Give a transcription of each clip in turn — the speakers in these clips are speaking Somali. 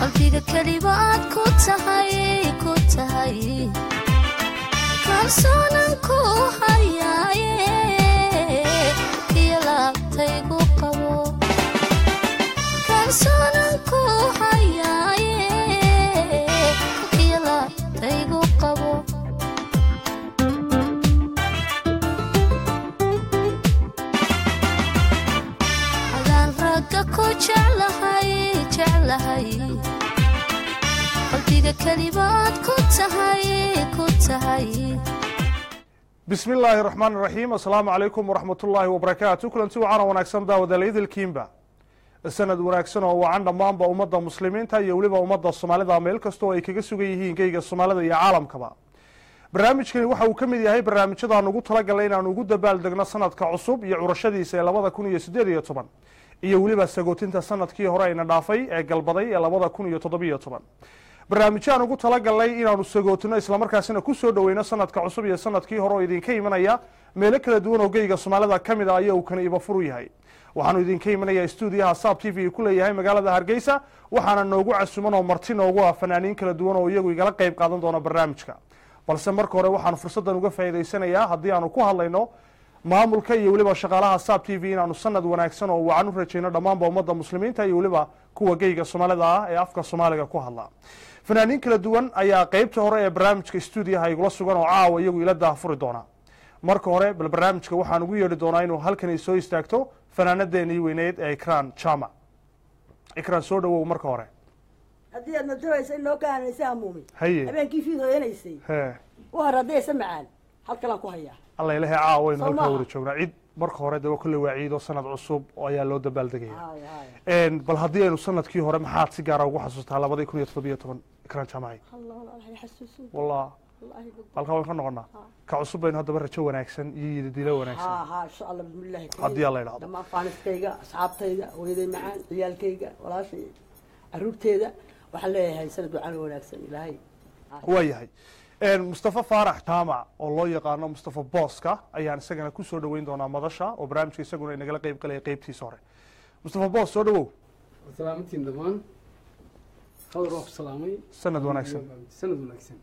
qalbiga kelibaad ku tahay ku tahay kalsoonan ku hayaaye iyo laabtaygu qabo kalsoonan ku hayaaye iyo laabtaygu qabo adaan ragga ku jeclahay jeclahay qalbiga kelibaad ku tahay ku tahay bismi illaahi raxmaan raxiim assalaamu calaykum waraxmatullaahi wabarakaatu kulanti wacaana wanaagsan daawadalaydilkiinba sanad wanaagsan oo wacan dhammaanba ummadda muslimiinta iyo weliba ummadda soomaalida meel kasta oo ay kaga sugan yihiin geyga soomaalida iyo caalamkaba barnaamijkani waxa uu ka mid yahay barnaamijyadaan ugu talagalay inaan ugu dabaaldegno sanadka cusub iyo curashadiisa ee labada kun iyo siddeed iyo toban iyo weliba sagootinta sanadkii hore ayna dhaafay ee galbaday ee labada kun iyo toddobiyo toban barnaamijyo aan ugu talagalnay inaanu sagootino islamarkaasina ku soo dhoweyno sanadka cusub iyo sanadkii hore oo idinka imanaya meelo kala duwan oo geyga soomaalida ka mid a ayaa uu kana ibafuru yahay waxaanu idinka imanayaa stuudiyaha saab t v ku leeyahay magaalada hargeysa waxaana noogu casuman oo marti noogu ah fanaaniin kala duwan oo iyagu igala qeyb qaadan doona barnaamijka balse marka hore waxaanu fursaddan uga faa'iidaysanayaa haddii aanu ku hadlayno maamulka iyo weliba shaqaalaha saab t v inaanu sanad wanaagsan oo wacan u rajayno dhammaanba ummadda muslimiinta iyo weliba kuwa geyga soomaalida ah ee afka soomaaliga ku hadla fanaaniin kala duwan ayaa qeybta hore ee barnaamijka stuudiyaha igula sugan oo caawa iyagu ila daahfuri doona marka hore bal barnaamijka waxaan ugu yeedhi doonaa inuu halkani soo istaagto fanaanadeenii weyneyd ee ikran jama ikran soo dhawow marka hore haddii aad nadabaysa in loo kahanaysa hamuumi haye habeenkii fiid hooyanaysay he u hor haddaysa macaan halkalaan ku hayaa alla ilahay caawa waynu Soo halkaa maaha. wada joognaa cid marka hore de kolley waa ciido sanad cusub oo ayaa loo dabaaldegaya Haay, haay. bal haddii aynu sanadkii hore maxaad si gaara ugu xasuustaa labadii kun iyo toddobiyo toban ikran jamaci Allah, Allah, Allah, xasuusin. wallah Wallahi, bad- halkaa waan ka noqonaa ka cusub baynu haddaba rajo wanaagsan iyo yididilo wanaagsan haa haa insha allah bismillahi kariim. Haddii Alla idhaahdo. dhammaan faaniskayga asxaabtayda hooyaday macaan ciyaalkayga walaashay caruurteeda waxaan leeyahay sanad wacan oo wanaagsan ilaahay waa yahay mustafa faarax jaamac oo loo yaqaano mustafa booska ayaan isagana ku soo dhoweyn doonaa madasha oo barnaamijka isaguna inagala qeyb galaya qeybtiisa hore mustafa boos soo dhawow salaamantiin dhammaan khadar waa ku salaamay sanad wanaagsan sanad wanaagsan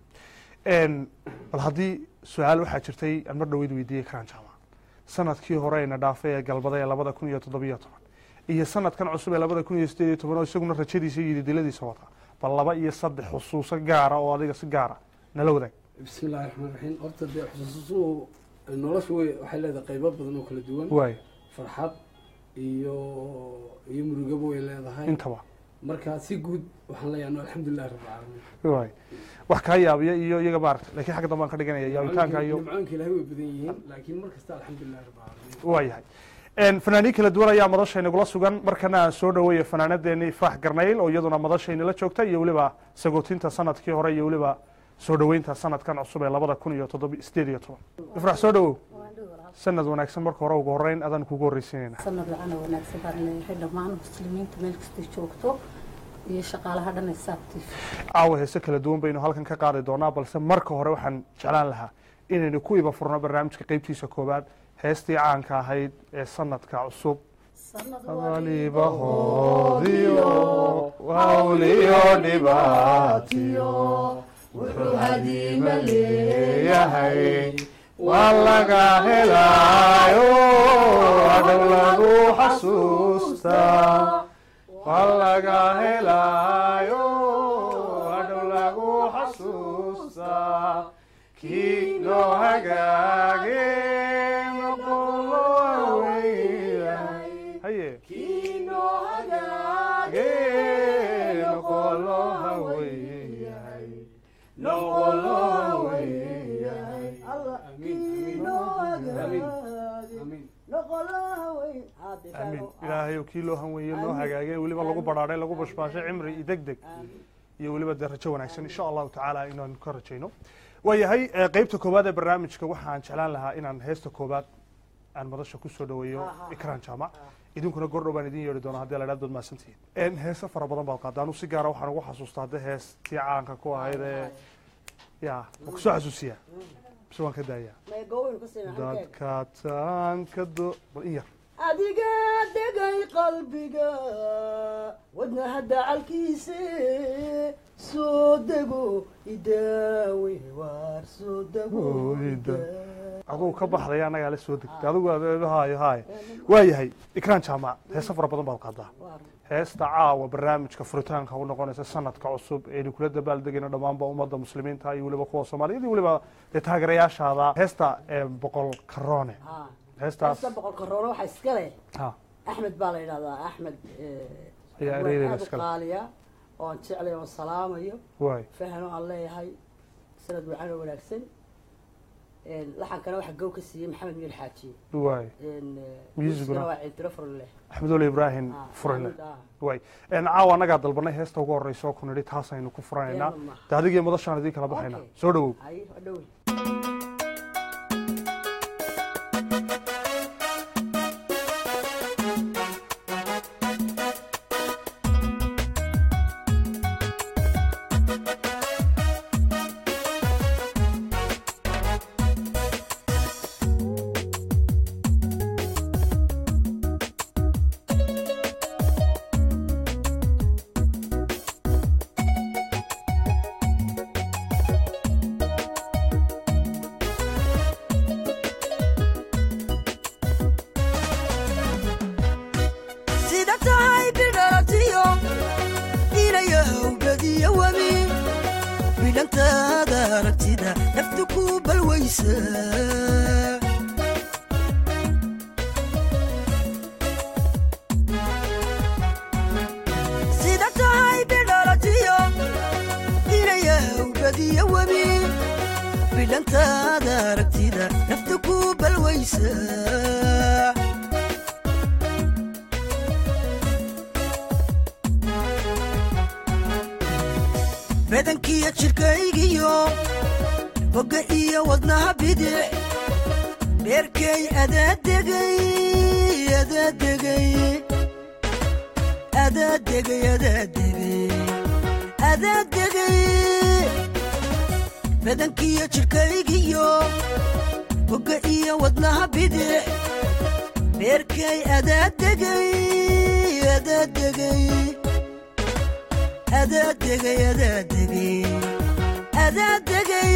bal haddii su-aal waxaa jirtay aan mar dhaweyd weydiiyey karaan jaamac sanadkii hore ayna dhaafay ee galbaday ee labada kun iyo toddobiyo toban iyo sanadkan cusub ee labada kun iyo sideed iyo toban oo isaguna rajadiisa iyo yididiladiisa wata bal laba iyo saddex xusuuso gaara oo adiga si gaara nala wadaag bismi illahi raxmaan raxiim horta dee xusuusuhu noloshu way waxay leedahay qaybo badan oo kala duwan waay farxad iyo iyo murugabo way leedahay intaba marka si guud waxaan leeyahay no alxamdulilahi rabbi caalamiin waay wax kaa yaabiya iyo iyaga maaragta lakiin xagga dambe aan ka dhiganaya yaabitaanka iyo nimcaanka ilaahay way badan yihiin laakiin mar kasta alxamdulilahi rabbi caalamiin waa yahay fanaaniin kala duwan ayaa madasha inagula sugan markana aan soo dhaweeya fanaanadeeni faax garnayl oo iyaduna madasha inala joogta iyo weliba sagootinta sanadkii hore iyo weliba soo dhoweynta sanadkan cusub ee labada kun iyo toddoba sideed iyo toban ifrax soo dhawow sanad wanaagsan marka hore ugu horeyn adaan kugu horreysiinayna sanad wacan oo wanaagsan baan leeyahay dhammaan muslimiinta meel kastay joogto iyo shaqaalaha dhan ee saabtiif caawa heese kala duwan baynu halkan ka qaadi doonaa balse marka hore waxaan jeclaan lahaa inaynu ku iba furno barnaamijka qeybtiisa koowaad heestii caanka ahayd ee sanadka cusub walibahoodiyo wawliyo dhibaatiyo wuxuu hadiima leeyahay waa laga helaayo adhow lagu xasuustaa waa laga helaayo adhow lagu xasuustaa kii loo hagaage noqolo haweeyahay haye hagaage noqolo haweeyahay noqolo haweeyahay amiin amiin ilaahayow kii loo hanweeye noo hagaagay weliba lagu badhaadhay lagu bashbaashay cimri iyo deg deg iyo weliba dee rajo wanaagsan insha allahu tacaala inaanu ka rajayno waayahay eh, qeybta koowaad ee barnaamijka waxaan jeclaan lahaa inaan heesta koowaad aan madasha kusoo dhaweeyo ikraan jaamac idinkuna gordhow baan idin yeedhi doonaa haddii la idhahdo mahadsantihiin heese fara badan baad qaada anu si gaara waxaan ugu xasuustaa hadda heestii caanka ku ahayd ee ya waan kusoo xasuusiyaa bise waan ka daayaa dadka taanka do bal in yar adiga degay qalbiga wadna wadnaha dacalkiise soo dego idaawe waar soo dego Oo, ida. idaawe. aduu ka baxday annagaa la soo degtay adigu aad- haayo haayo waayahay ikraan jaamac heese fara badan baad qaadaa Waar. heesta caawa barnaamijka furitaanka u noqonaysa sanadka cusub aynu kula dabaaldegayno dhammaanba ummadda muslimiinta iyo weliba kuwa soomaaliyad iyo weliba dee taageerayaashaada heesta ee boqol karoone Haa. heestaas heesta boqolka roole waxaa iska leh ha axmed baa la yidhahdaa axmed eh, Ayaa waa ereyada aad u iska leh. qaaliya oo aan jeclay oo salaamayo waay fahano aan leeyahay sanad wacan oo wanaagsan Een, laxankana waxaa gow ka siiyey maxamed miir xaaji waay Een, eh, Muusiguna? muusigana waa ciintiro furleh axmedoole ibraahim Ah, furile Maxamed, ah. waay En caawa annagaa dalbanay heesta ugu horeysa oo ku nidhi taasaynu ku furanaynaa Iyaduna maaha. de adigii madashaan idiin kala baxayna Okay. soo dhowow hay waa dhowe sida tahay bidhalatiyo inayahow badiyo webi bidhantaada aragtida naftu ku balwaysa sida tahay bidhalatiyo inayahow badiyo webi bidhantaada aragtida naftu ku balwaysa badankiyo jidhkaygiyo bogga iyo wadnaha bidix beerkay adaadegay adaadegay adaadegay adaadegay adaadegay badankiyo jidhkaygiyo bogga iyo wadnaha bidix beerkay adaadegay adaadegay adaadegay adaadegay adaadegay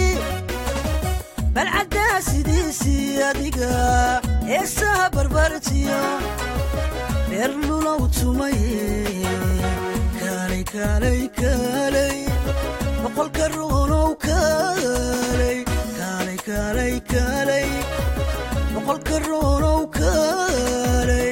balcaddaa sidiisii adiga heesaha barbartiya dheer lulow tumay kaalay kaalay kaalay boqolka ruunow kaalay kaalay kaalay kaalay boqolka ruunow kaalay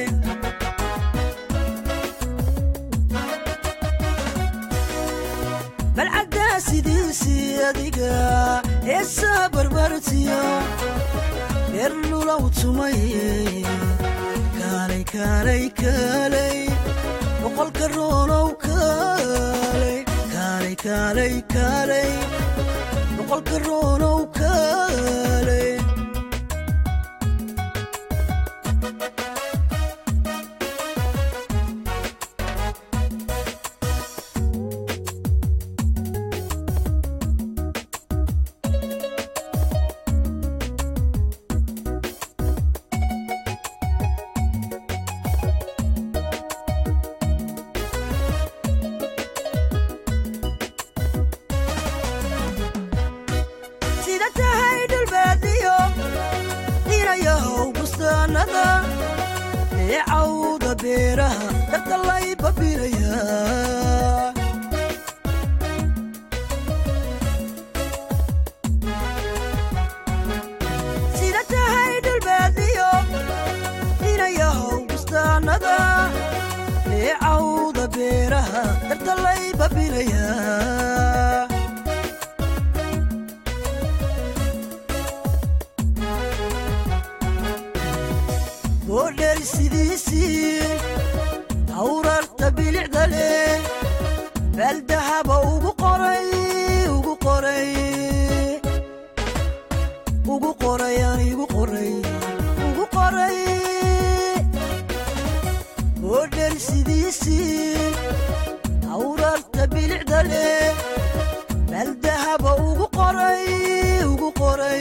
balcaddaa sidiisii adiga heesaa barbartiya dheer lulow tumay kaalay kaalay kaalay boqolka ruunow kaalay kaalay kaalay kaalay boqolka ruunow kaalay sida tahay dhulbaadiyo inayahow bustaanada ee cawda beeraha darta lay babinaya sida tahay dhulbaadiyo inayahow bustaanada ee cawda beeraha darta lay babinaya boodheer sidiisii hawrarta bilicda leh baaldahaba ugu qoray ugu qoray ugu qoray aan igu qoray ugu qoray boodheer sidiisii hawrarta bilicda leh baaldahaba ugu qoray ugu qoray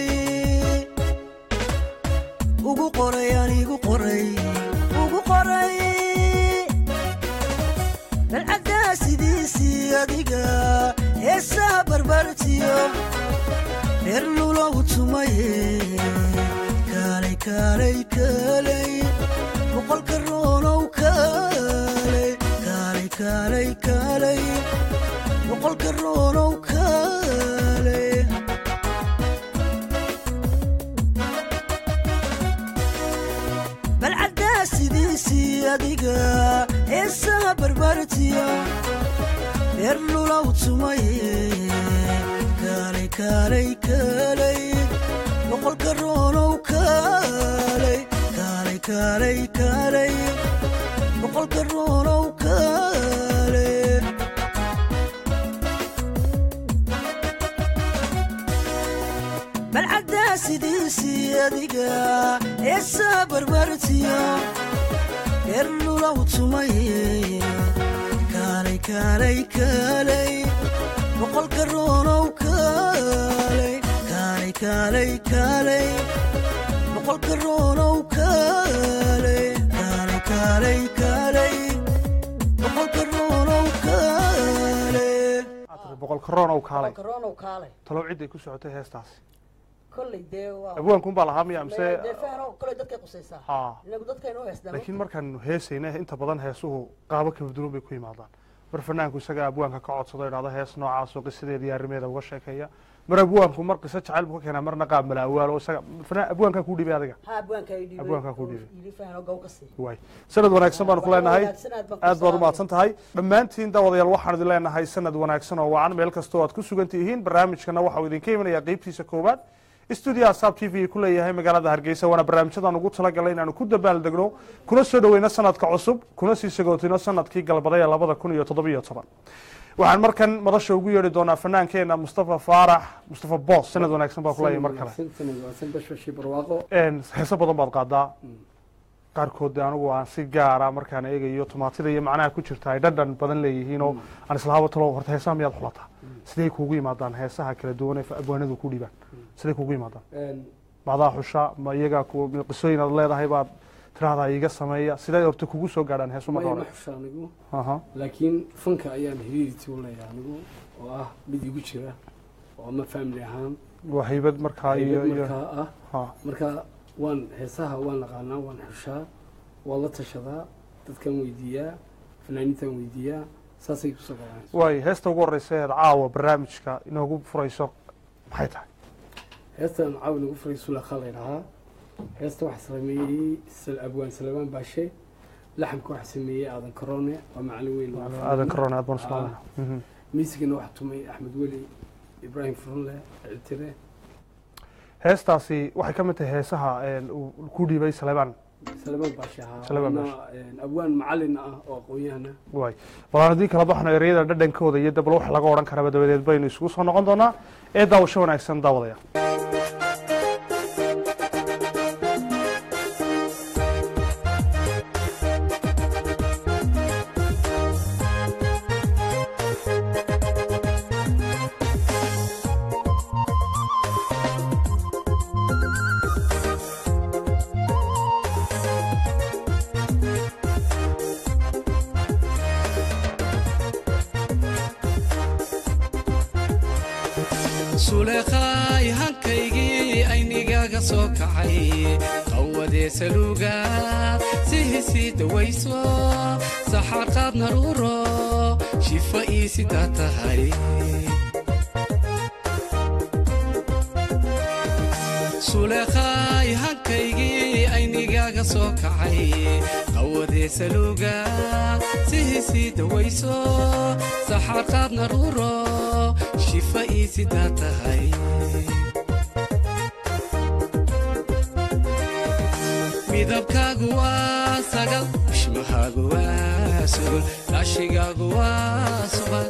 ugu qoray aan igu qoray ugu qoray dalcaddaa sidiisii adiga heesaha barbartiyo reer lulow tumaye kaalay kaalay kaalay boqolka roonow kaalay kaalay kaalay kaalay boqolka roonow kaalay balcaddaa sidiisii adiga heesaha barbartiyo reer lulow tumaye kaalay kaalay kaalay boqolka roonow kaalay kaalay kaalay kaalay boqolka roonow kaalay balcaddaa sidiisii adiga heesaha barbartiyo reer lulow tumaye kaalay kaalay kaalay boqolka roonow kaalay kaalay kaalay kaalay boqolka roonow kaalay kaalay kaalay kaalay boqolka roonow kaalay boqol karoon ow kaalay karonow kaalay talow ciday ku socotay heestaasi kolley dee waa abwaankuun baa lahaa miya mise dee fahno kolley dadkay qusaysaa haa inagu dadkaynu heesnaa laakiin markaanu heesayna inta badan heesuhu qaabo kala duwan bay ku yimaadaan mar fanaanku isaga abwaanka ka codsado idhahdo hees noocaasoo qisadeeda iyo arrimeeda uga sheekeeya mar abwaanku mar qiso jacayl buu ka keenaa marna qaab mala awaal oo isaga fanaan abwaankaa kuu dhibay adiga ha abwaanka ay dhiibay Abwaankaa ku dhiibay. yidhi fahno gow ka sii waay sanad wanaagsan baanu ku leenahay wanaagsan aad baan ku aad baad salaamay. umahadsan tahay dhammaantiin daawadayaal waxaan idin leenahay sanad wanaagsan oo wacan meel kastoo aad ku sugan tihiin barnaamijkana waxa uu idinka imanayaa qeybtiisa koowaad studio asab t v ku leeyahay magaalada hargeysa waana barnaamijyadaan ugu talagalay inaanu ku dabaaldegno kuna soo dhoweyno sanadka cusub kuna sii sagootino sanadkii galbaday ee labada kun iyo toddobiyo toban waxaan markan madasha ugu yeedhi doonaa fanaankeenna mustafa faarax mustafa boos sanad wanaagsan baa ku leeyahay mar kale wanaagsan bashbashi barwaaqo Een, heeso badan baad qaadaa qaarkood dee anigu aan si gaara markaan eegayo tomaatida iyo macnaha ku jirta ay dhadhan badan leeyihiin oo aan islahaabo talo horta heesaha miyaad xulataa siday kuugu yimaadaan heesaha kala duwan ee abwaanadu ku dhiibaan siday kuugu yimaadaan maadaa xusha ma iyagaa ku qisooyin aad leedahay baad tiraahdaa iiga sameeya siday horta kugu soo gaadhaan heesu marka maya ma hore xusha anigu aha laakiin fanka ayaan hiriirti u leeyahay anigu oo ah mid igu jira oo ama family ahaan waa haybad markaa iyo haybad iyo markaa ah ha marka waan heesaha waan naqaanaa waan xushaa waan la tashadaa dadkan weydiiyaa fanaaniintan weydiiyaa saasay kusoo galaan waay heesta ugu horeysa eed caawa barnaamijka inoogu furayso maxay tahay heestan caawi nagu furay sulakha laydhahaa heesta waxaa sameeyey Sal- abwaan salamaan baashe laxamka waxaa sameeyey aadan karoone waa macalin weyn oo aadan karoon aad baan islaamana miisigana waxaa tumay axmed weli ibraahim furunle ciltire heestaasi waxay ka mid tahay heesaha een, uu ku dhiibay saleebaan salamaan baashe ahaa Salamaan waana, een, abwaan macalin ah oo aqoon-yahana waay balaan haddii kala baxno ereyada dhadhankooda iyo dabal wax laga odhan karaba dabadeed baynu isugu soo noqon doonaa ee daawasho wanaagsan daawadaya suleekhaay hankaygii aynigaaga soo kacay qawadee saluuga sihisii dawayso saxaaqaad naruuro shifa ii sidaa tahay suleekhaay hankaygii aynigaaga soo kacay qawadee saluuga sihisii dawayso saxaaqaad naruuro shifa ii sidaa tahay midabkaagu waa sagal bishmahaagu waa sugul raashigaagu waa subad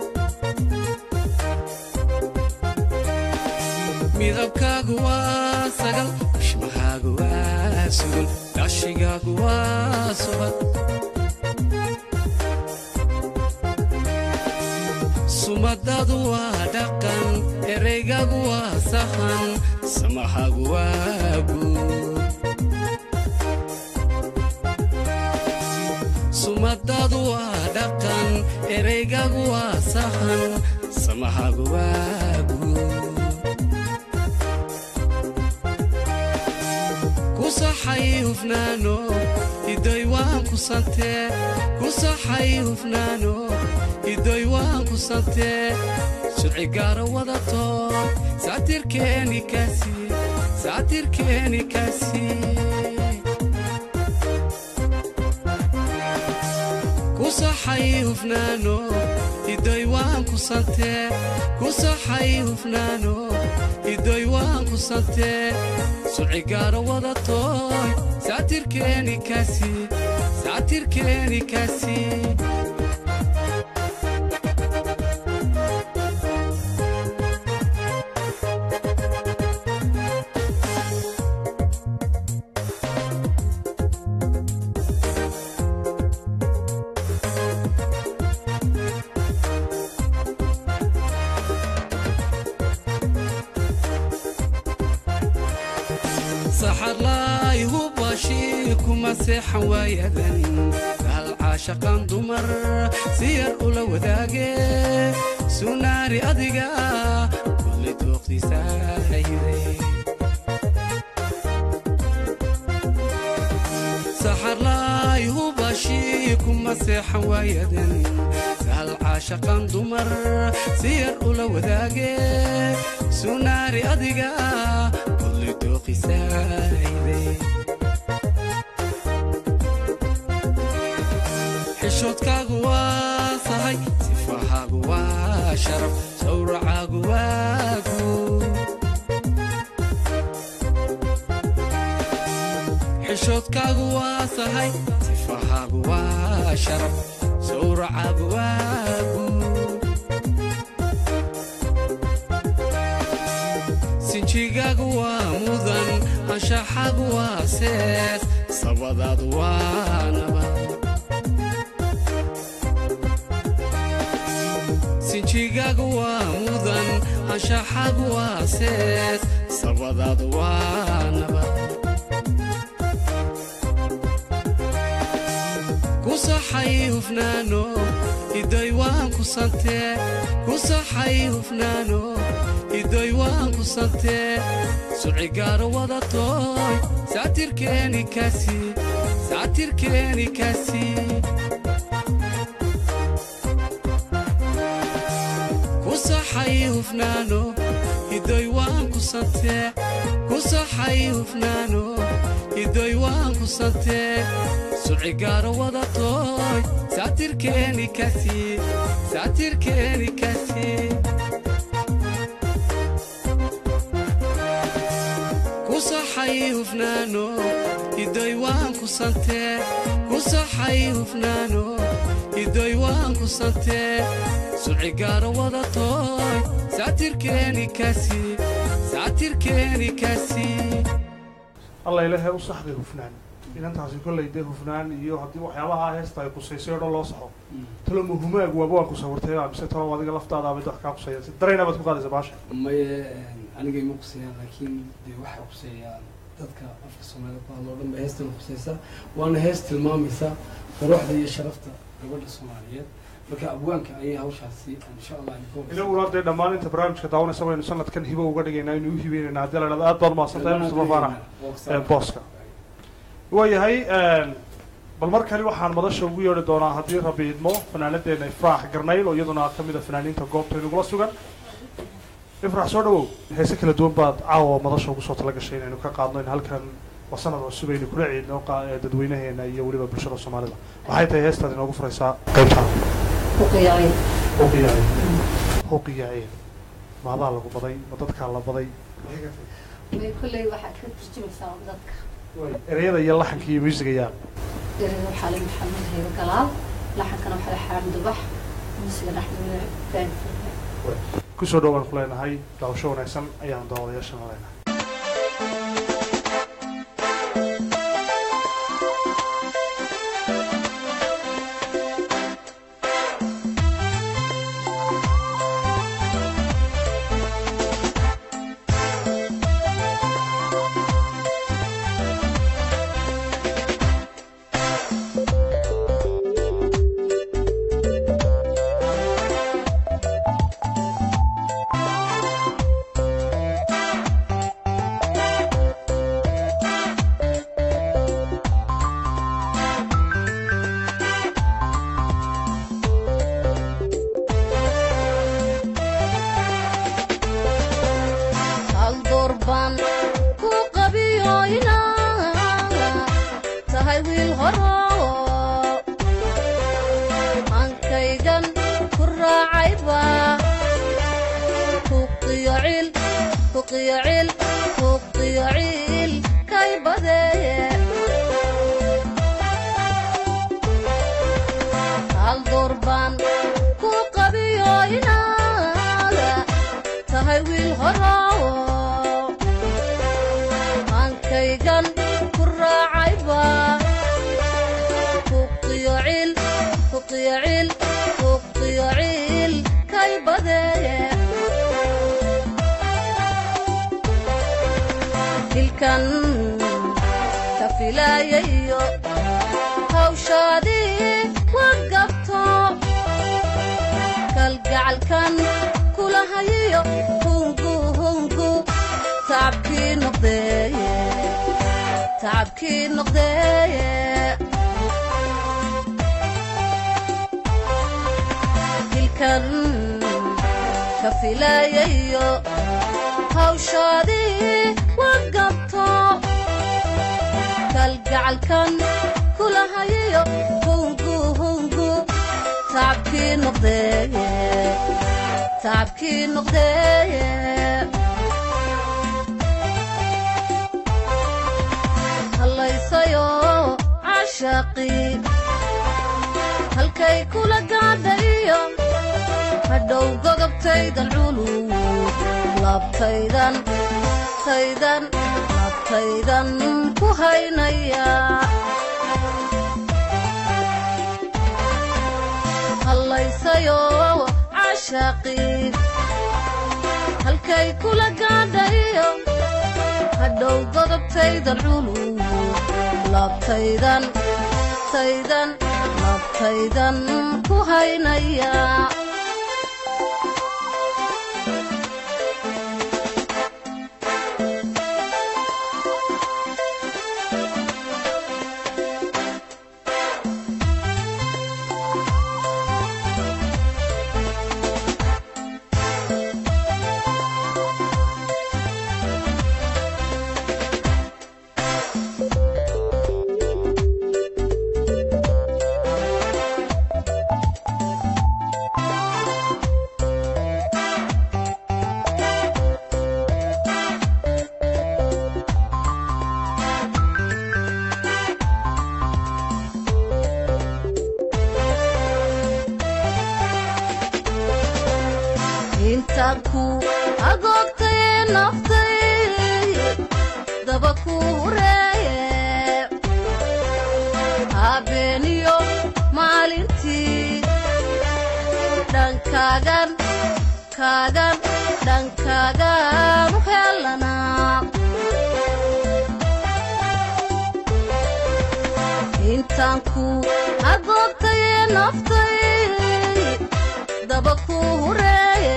midabkaagu waa sagal bishmahaagu waa sugul raashigaagu waa subad sumadadu waa dhaqan ereygagu waa sahan samahagu waa guud sumadadu waa dhaqan ereygagu waa sahan samahagu waa guud ku saxay hufnaano idoy waan ku santee ku saxay hufnaano idoy waan ku santee sharci gaara wadato saatirkeeni kaasi saatirkeeni kaasi ku saxay hufnaano idoy waan ku santee ku saxay hufnaano idoy waan ku santee sharci gaara wadatoy saatirkeeni kaasi saatirkeeni kaasi saxarlaay hubashii kuma seexan waayadan hal caashaqan dumar si yar ula wadaage sunaari adiga kulli dooqdiisaahiday saxarlaay hubashii kuma seexan waayadan hal caashaqan dumar si yar ula wadaage sunaari adiga kulli dooqisaahiday xishoodkaagu waa sahay sifahaagu waa sharaf sawracaagu waa guud xishoodkaagu waa sahay sifahaagu waa sharaf sawracaagu waa guud sinjigaagu waa mudan anshaxaagu waa sees sabadaadu waa nabad sinjigaagu waa mudan anshaxaagu waa sees sabadaadu waa nabad ku saxay hufnaano idoy waan ku santee ku saxay hufnaano idoy waan ku santee suci gaaro wadatoy saatirkeeni kaasi saatirkeeni kaasi ku saxay hufnaano idoy waan ku santee ku saxay hufnaano idoy waan ku santee suci gaaro wadatoy saatirkeeni kaasi saatirkeeni kaasi ku saxay hufnaano idoy waan ku santee ku saxay hufnaano idoy waan ku santee suci gaaro wadatoy saatirkeeni kaasi saatirkeeni kaasi alla ilaahay u saxday hufnaan inantaasi kollay dee hufnaan iyo haddii waxyaabaha heesta ay kusaysay oo dhan loo saxo talo muhumaag waaba waan ku sawirtay mise talo adiga laftaada bay wax kaa kusayaan si darayna baad ku qaadaysa baasha maye aniga ima quseeyaan laakiin dee waxay quseeyaan dadka afka soomaalida ku hadlo o dhan ba heestana quseysa waana hees tilmaamaysa quruxda iyo sharafta gabadha soomaaliyeed marka abwaanka ayay hawshaasi insha allah inaguna dee dhammaan inta barnaamijka daawanaysa baynu sanadkan hibo uga dhigaynaa inuu u hibeynayna haddii la dhahdo aad baad mahadsantahay mustafa faarax ee booska waayahay bal mar kale waxaan madasha ugu yeedhi doonaa haddii rabi idmo fanaanadeena ifraax garnayl oo iyaduna ka mid a fanaaniinta goobta inagula sugan ifraax soo dhawow heese kala duwan baad caawa madasha ugu soo tala gashay inaynu ka qaadno in halkan waa sanad cusub aynu kula ciidno qa- ee dadweynaheena iyo weliba bulshada soomaalida waxay tahay heestaad inoogu furaysaa qaybtaan uqiyacay huqiyaaceen huqiyaaceen maadaa lagu baday ma dadkaa la baday may kolley waxaad ka turjumaysaa dadka ereyada iyo laxanka iyo muusiga yaa ereyga waxaa la maxamed hayro galaal laxankana waxaa la xaamid ubax musiga dhexdooda baan kusoo dhowaan ku leenahay daawasho wanaagsan ayaan daawadayaashana leenahay Thank raacayba kuqiyo cil kuqiyo cil kuqiyo cil kay badeeye hal door baan ku qabiyo inaada tahay wiil horaawo aankaygan ku raacayba kuqiyo cil kuqiyo cil kuqiyo cil kay badeeye hilkan ka filayayo hawshaadii wa gabto kalgacalkan kula hayayo hungu hungu tacabkii noqdeeye tacabkii noqdeeye hilkan ka filayayo hawshaadii wa gabto kalgacalkan kula hayayo hungu hungu tacabkii noqdeeye tacabkii noqdeeye hallaysayo cashaaqii halkay kula gaadhayo hadhow godobtaydan culub laabtaydan taydan laabtaydan ku haynaya hallaysayo cashaaqii halkay kula gaadhayo hadhow godobtaydan culub laabtaydan taydan laabtaydan ku haynaya intaan ku agoogtaye naftay daba ku hureeye habeeniyo maalintii dhankaagan kaagan dhankaagan u helanaa intaan ku agoogtaye naftay daba ku hureeye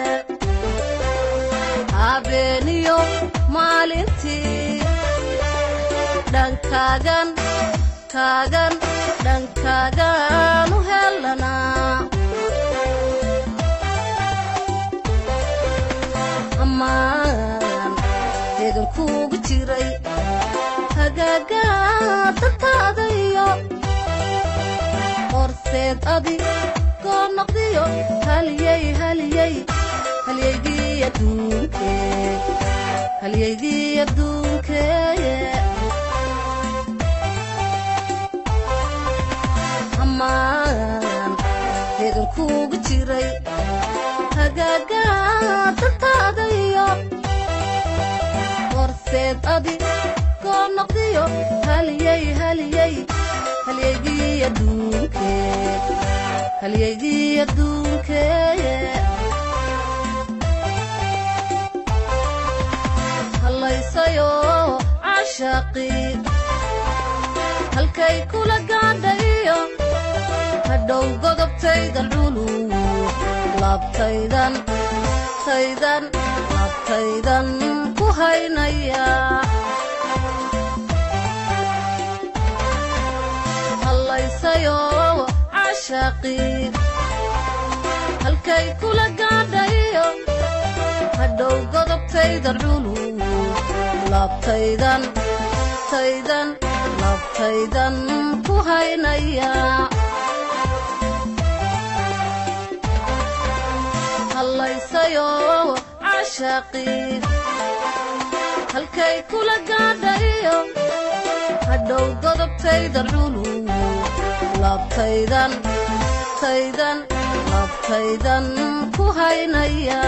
habeeniyo maalintii dhankaagan kaagan dhankaagan u helanaa ammaan deegan kuugu jiray hagaagaa dadkaadayo horseed adi goo noqdiyo haliyey haliyey halyeygii adduunkee halyeygii adduunkeeye ammaan deegan kuugu jiray hagaagaa dadkaadayo horseed adi goo noqdiyo haliyey haliyey halyeygii adduunkee halyeygii adduunkeeye hallaysayo cashaaqii halkay kula gaadhayo hadhow godobtaydan culub laabtaydan taydan laabtaydan ku haynaya hallaysayo cashaaqii halkay kula gaadhayo hadhow godobtaydan culub laabtaydan taydan laabtaydan ku haynaya dhacayo cashaaqii halkay kula gaadhayo hadhow godobtayda culu labtaydan taydan labtaydan ku haynaya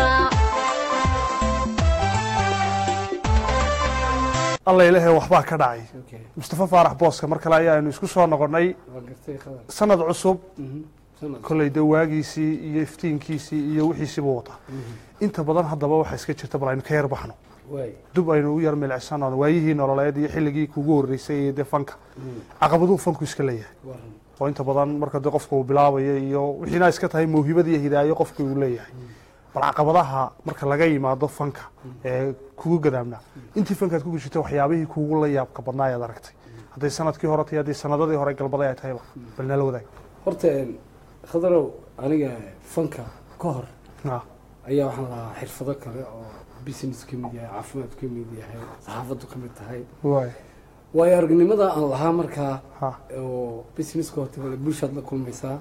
alla ilaahay waxbaa ka dhacay okay mustafa faarax booska mar kale ayaanu isku soo noqonnay waa gartay khadar sanad cusub Mhm. sanad kolley dee waagiisii iyo iftiinkiisii iyo wixiisiibuu wataa inta badan haddaba waxaa iska jirta bal aynu ka yar baxno waay dub aynu u yar milicsano waayihii nololeed iyo xilligii kugu horreysay iyo dee fanka caqabaduu fanku iska leeyahay waran oo inta badan marka dee qofka uu bilaabayo iyo wixiina iska tahay mawhibad iyo hidaayo qofka uu leeyahay bal caqabadaha marka laga yimaado fanka ee kugu gadaamnaa intii fankaad ku gujirtay waxyaabihii kugu la yaabka badnaa ayaad aragtay hadday sanadkii hore tahay haddii sanadadii hore galbaday ay tahayba bal nala wadaag horta een, khadarow aniga fanka ka hor Ah, ayaa waxaan lahaa xirfado kale oo business ka mid yahay caafimaad ka mid yahay saxaafaddu ka mid tahay waay waayo aragnimada aan lahaa markaa ha oo businesska horta wala bulshaad la kulmaysaa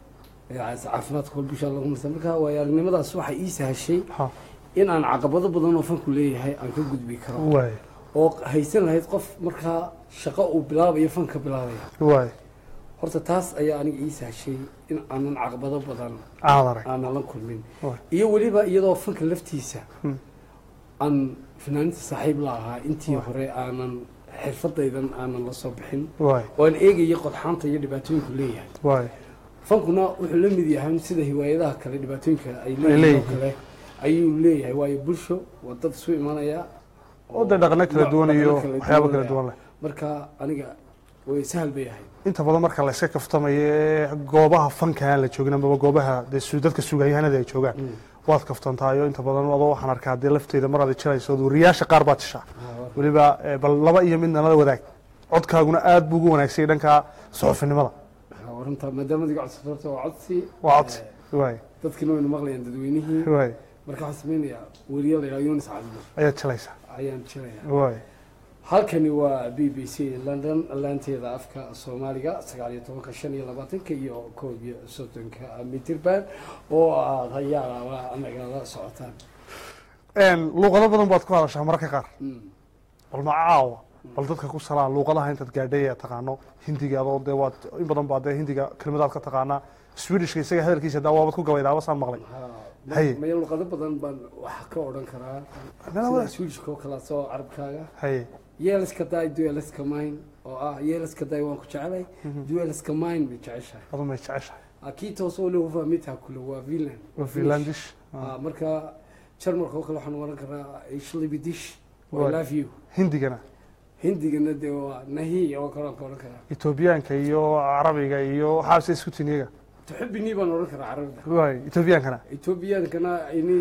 ee caafimaadka wala bulshaad la kulmaysaa marka waayo aragnimadaas waxay ii sahashay ha in aan caqabado badan oo fanku leeyahay aan ka gudbi karo waay oo haysan lahayd qof markaa shaqo uu bilaabayo fanka bilaabaya waay horta taas ayaa aniga ii sahashay in aanan caqabado badan aad arag aanan la kulmin Waay. iyo weliba iyadoo fanka laftiisa Hmm. aan finaaninta saaxiib la ahaa intii hore aanan xirfadaydan aanan la soo bixin waay oo aan eegaya qodxaanta iyo dhibaatooyinku leeyahay waay fankuna wuxuu la mid yahay sida hiwaayadaha kale dhibaatooyinka ay leeyihiin. leeyihiin oo kale ayuu leeyahay waayo bulsho waa dad isu imanaya oo dee dhaqano kala duwan iyo dhaqano waxyaabo kala leh. duwan leh marka aniga way sahal bay ahayd inta badan marka la iska kaftamayo ee goobaha fanka aan la joogin amaba goobaha dee su- dadka sugayahanada ay joogaan waad kaftantaayo inta badan adoo waxaan arkaa dee lafteeda mar aad jirayso wariyaasha qaar baad tishaa weliba eh, bal laba iyo midna la wadaag codkaaguna aad buu ugu wanaagsanyay dhanka suxufinimada runta maadaama adiga codsi horta waa codsi waa codsi Eh, waay dadkina waynu maqlayaan dadweynihii waay marka waxaan samaynayaa weriye la yidhaha yunis cabdul ayaad jilaysaa ayaan jirayaa waay halkani waa b b c london laanteeda afka soomaaliga sagaal iyo tobanka shan iyo labaatanka iyo koob iyo soddonka mitirban oo aad hayaalaaba nagala socotaan luuqado badan baad ku hadashaa mararka qaar Mm. bal ma caawa bal dadka ku salaan luuqadaha intaad gaadhay ee taqaano hindiga adoo dee waad in badan baa dee hindiga kelimadaad ka taqaanaa swedishka isaga hadalkiisa daa waabad ku gabaydaaba saan maqlay Ha, Haye. maya luqado badan baan wax ka odhan karaa Nala sida wadaag. swedishka oo kale soo carabkaaga haye yeeliska daay dueliska mine oo ah yeeliska daay waan ku jecelay dueliska mine bay jeceshahay adu may jeceshahay kii toos oo lewa fahmitaa kule waa finland waa finlandish Ah, marka jarmalka oo kale waxaan oran karaa ishlibidish Waa. I love you hindigana hindigana dee waa nahi oo kale aan ka oran karaa etoobiyaanka iyo carabiga iyo waxaase isku tiniyaga tuxibini baan oran karaa carabida waay etoobiyaankana ethoobiyankana ini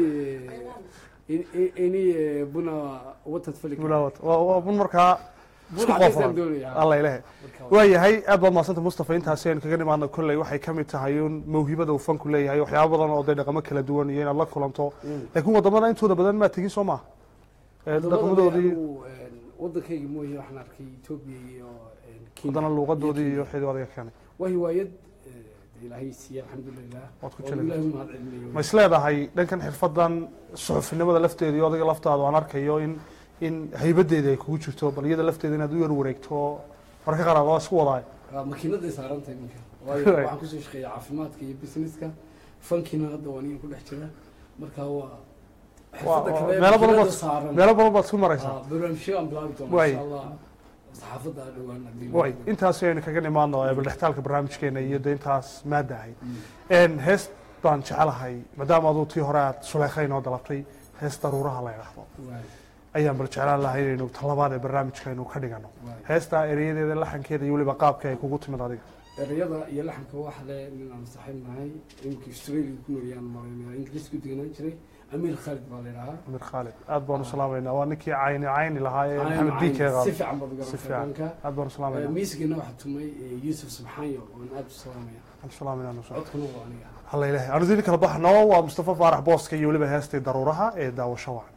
ini- ini eh, buna watad fali mulaawad waa waa bun markaa isku Bun cadays aan qoofalan doonayaa. alla ilahe waayahay aad baad mahadsanta mustafa intaasi aynu kaga nimaadno kolley waxay ka mid tahay un mawhibada uu fanku leeyahay waxyaabo badan oo dee dhaqamo kala duwan iyo inaad la kulanto laakiin wadamada intooda badan maa tegin soo maha Ee, dhaqamadoodii wadankayga mooye waxaan arkay etoobiya iyo eh, Kenya. haddana luuqadoodii iyo xidii adiga keenay waa hiwaayad eh, dee ilaahay siiye alxamdulilah Waad ku oo jeclahay. ilaahay mahad celinayo ma is leedahay dhankan xirfadan suxufinimada lafteeda iyo adiga laftaadu aan arkayo in in haybadeeda ay kugu jirto bal iyada lafteeda inaad u yar wareegto marka qaar waa isku wadaayo Ah, makiinaday saaran tahay minka waayo Right. waxaan kusoo shaqeeya caafimaadka iyo businesska fankina hadda waa aniga ku dhex jira marka waa Waa- xirfadda waa- kale ee meelo badan makiinada baad saaran meelo badan baad isku maraysaa Ah, barnaamijyo aan bilaabi doona Waay. insha allah saxaafadda dhowaan haddii la way yidhaahdo. intaasi aynu kaga nimaadno ee baldhextaalka barnaamijkeena iyo de intaas maada ahayd Een, hees baan jecelahay maadaama aduu tii hore aad suleekhay noo dalabtay hees daruuraha la yidhaahdo Waay, ayaan bal jeclaan lahay inaynu talabaad ee barnaamijka aynu ka dhigano waay. heestaa ereyadeeda laxankeeda iyo weliba qaabka ay kugu timid adiga erayada iyo laxanka waxa le nin aan saaxiib nahay iminka australia ku noolyaan malaynaya ingiriisku deganaan jiray amiir khaalid baa la yidhahaa amir khaalid aad baanu salaamaynaa waa ninkii cayni cayni lahaa ee Cayni maxamed cayni, diikeega si fiican baad uga si fiican ranka aad baanu salaamaynaa miisigana waxaa tumay eh, yuusuf subxaanyo oon aad u salaamaya aan salaamaynaa nusra codkuna waa aniga halla ilaahay aanu dili kala baxno waa mustafa faarax booska iyo weliba heestii daruuraha ee daawasho wacan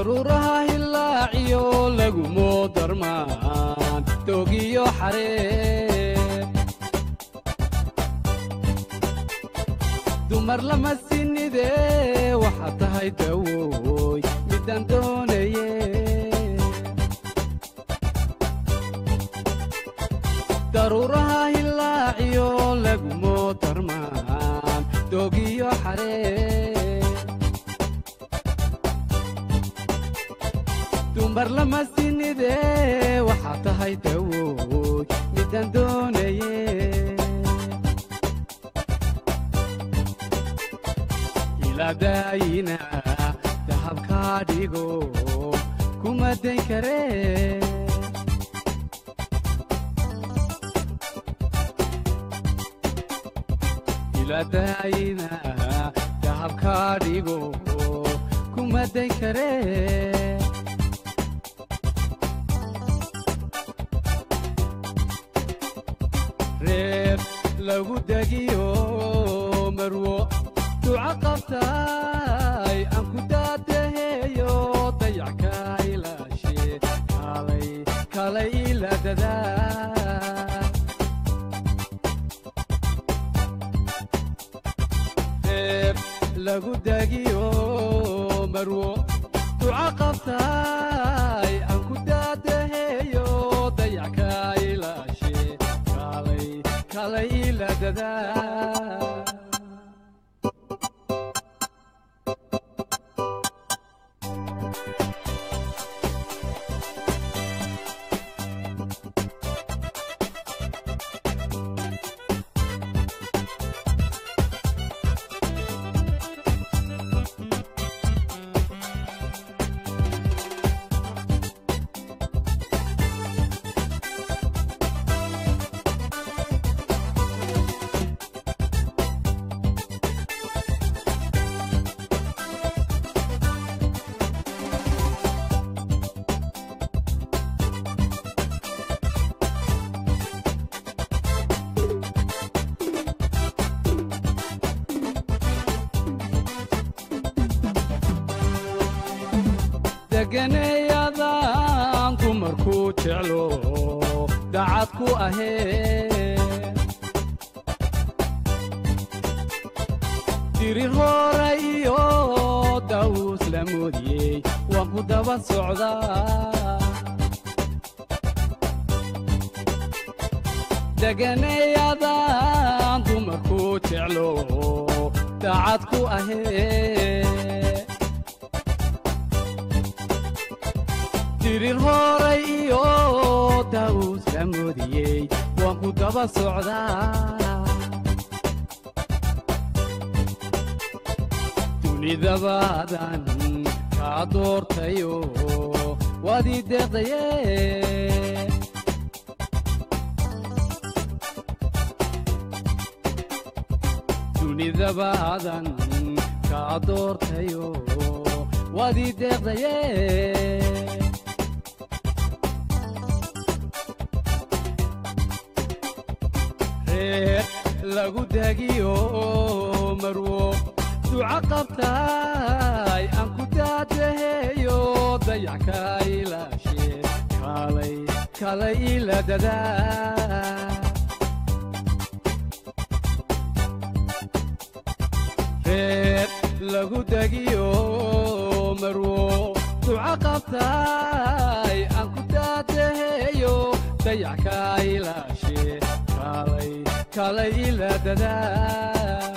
daruuraha hilaaciyo lagumoo darmaan doogiyo xaree dumar lama sinide waxaad tahay dawooy midaan doonaye daruuraha hilaaciyo lagumoo darmaan doogiyo xaree dumar lama sinide waxaad tahay dawooy midaan doonaye ilaadaayina dahabkaa dhigo kuma dayn karee ilaadaayina dahabkaa dhigo kuma dayn karee reer lagu degiyo marwo duca qabtaay aan ku daadaheeyo dayac ka ilaashe kalay kalay ila dadaa reer lagu degiyo marwo duca qabtaay aan ku daadaheeyo dayac ka ilaashe kalay kalay ila dadaa deganeeyadaan dumarku jeclo dacad ku ahee dirir hore iyo daawus la moodiyey waan ku daba socdaa deganeeyadaan dumarku jeclo dacad ku ahee dirir horay iyo daawus la moodiyey waan ku daba socdaa dunidabaadan kaa doortayo waad ii deeqdaye dunidabaadan kaa doortayo waad ii deeqdaye reer lagu dagiyo marwo duca qabtaay aan ku daadaheeyo dayac ka ilaashe kalay kalay ila dadaa reer lagu dagiyo marwo duca qabtaay aan ku daadaheeyo dayac ka ilaashe kalay kalay ila dadaa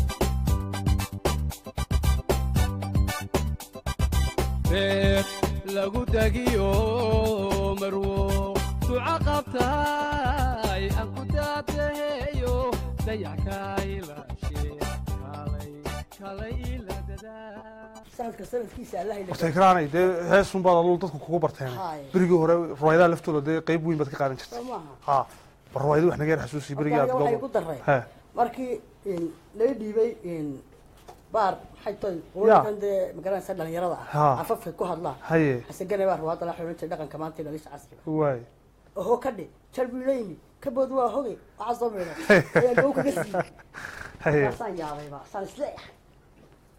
reer lagu dagiyo marwo duca qabtaay aan ku daadaheeyo dayac ka ilaashe kalay kalay ila dadaa sanadka sanadkiisa allah ila horta ikraanay dee heesun baad aduu dadku kugu barteen Haye. berigii hore ruwayadaha laftooda dee qayb weyn baad ka qaadan jirtay soo maaha ha bal ruwaayadu wax naga yar xasuusi berigii aad Horta aniga waxay goobo ku daray he markii in laga dhiibay in baar maxay tahay Ya. qolkan dee magaranaysa dhalinyarada Ha. ah afafka ku hadlaan haye xasagane baa ruwaada la xidhan jiray dhaqanka maanta iyo dhalisha casriga waay oho ka dhe jalbileyni kabood waa hoge waxaa soo meedha ayaa gaw kaga siiyey haye markaasaan yaabayba saan isleeyahay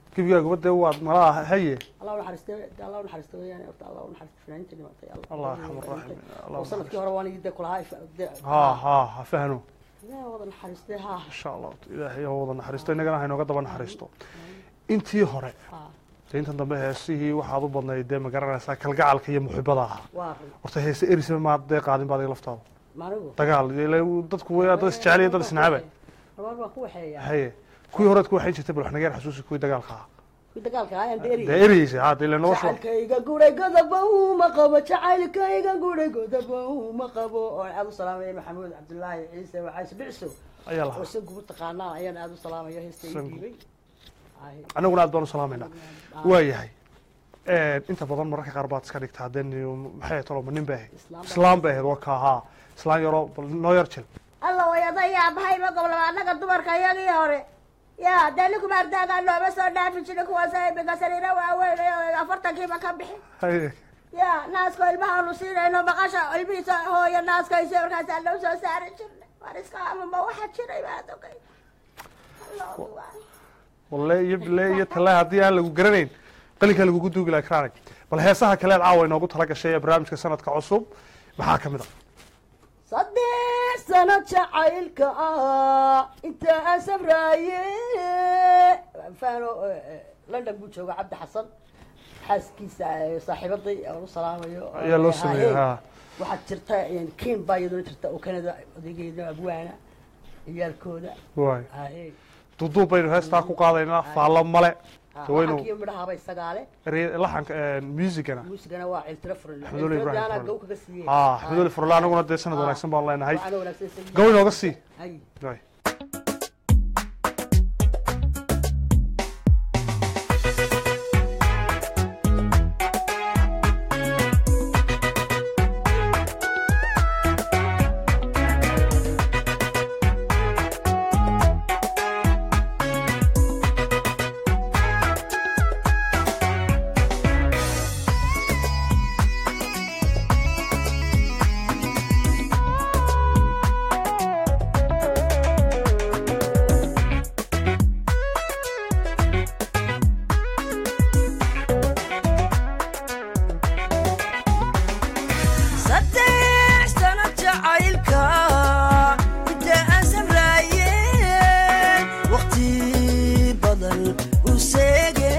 gebigaaguba dee waad malaha haye allah u naxariiste de allah u naxariiste weeyaan horta allah u naxariiste fanaaniinta dhimatay allah arxam araaxim allah oo sanadkii hore waan igi de kulahaa ha ha ha fahno yaa wada naxariiste ha insha allah ilaahay ha wada naxariisto innagana haynooga daba naxariisto intii hore ha dee intan dambe heesihii waxaad u badnayd dee ma garanaysaa kalgacalka iyo muxibada ahaa waa run horta heese erisba maad dee qaadin baad iga laftaada maanigu dagaal ile dadku way dad isjecel iyo dad isnacaba rabaan baan ku waxeeyaa haye kuwii horead ku waxayn jirtay bal wax naga yar xasuusi kuwii dagaalka ahaa kuwii dagaalka ayaan deeri dee ereyeysa ha dee ile nolosha jacaylkayga guray godaba uma qabo jacaylkayga guray godaba uma qabo oo aad u salaamaya maxamuud cabdullaahi ciise waxaas bicso ayaa oo lahaa san gubu taqaanaan ayaan aad u salaamayo heesta ii Sangu. dhiibay Ay, annaguna aad baan u salaamaynaa waa yahay inta badan mararka qaar baad iska dhigtaa dee ni- maxay tolo ma nin bay ahayd Islaam baa- islaam bay ahayd waa ka ahaa islaan yaroo bal noo yar jil alla wayada yaabahay ma goblaba annaga dumarka iyagii hore ya dee ninku maardaagaa looma soo dhaafi jirin kuwaas imika sariiro waaweyn oo afartankiiba ka bixin haye ya naaska ilmahaanu siinayno maqasha ilmihiisa hooyo naaskaysa markaasaa loo soo saari jirnay war iska amama waxa jiray baad ogay Allahu akbar. walle iyo bile iyo talle haddii aan lagu garanayn qalinkaa lagugu duugi laha karaanay bal heesaha kaleed caawa inoogu tala gashay ee barnaamijka sanadka cusub maxaa ka mid a saddex sano jacaylka ah inta aan sabraaye fano london buu jooga cabdi xasan xaaskiisa eh, saaxiibaday aan u salaamayo oo ayaa loo ay sameeyey ahaayeen. ha waxaad jirta kiin baa iyaduna jirta oo kanada odaygeeda abwaana ciyaalkooda waay haye duuduub baynu heestaa ku qaadaynaa faallo male dawaynu laxankiyo midhahaaba isagaale erey- laxanka muusigana muusigana waa ciltira furan Axmedulle Ibrahim ciltiradaana Furle. gow kaga siiyey ha axmedulle furle anaguna dee sanad wanaagsan baan leenahay waxaana wanaagsan isaga- gaw inooga sii Hay. Waay. saddex sano jacaylka inta aan samraayeen waqti badan u seege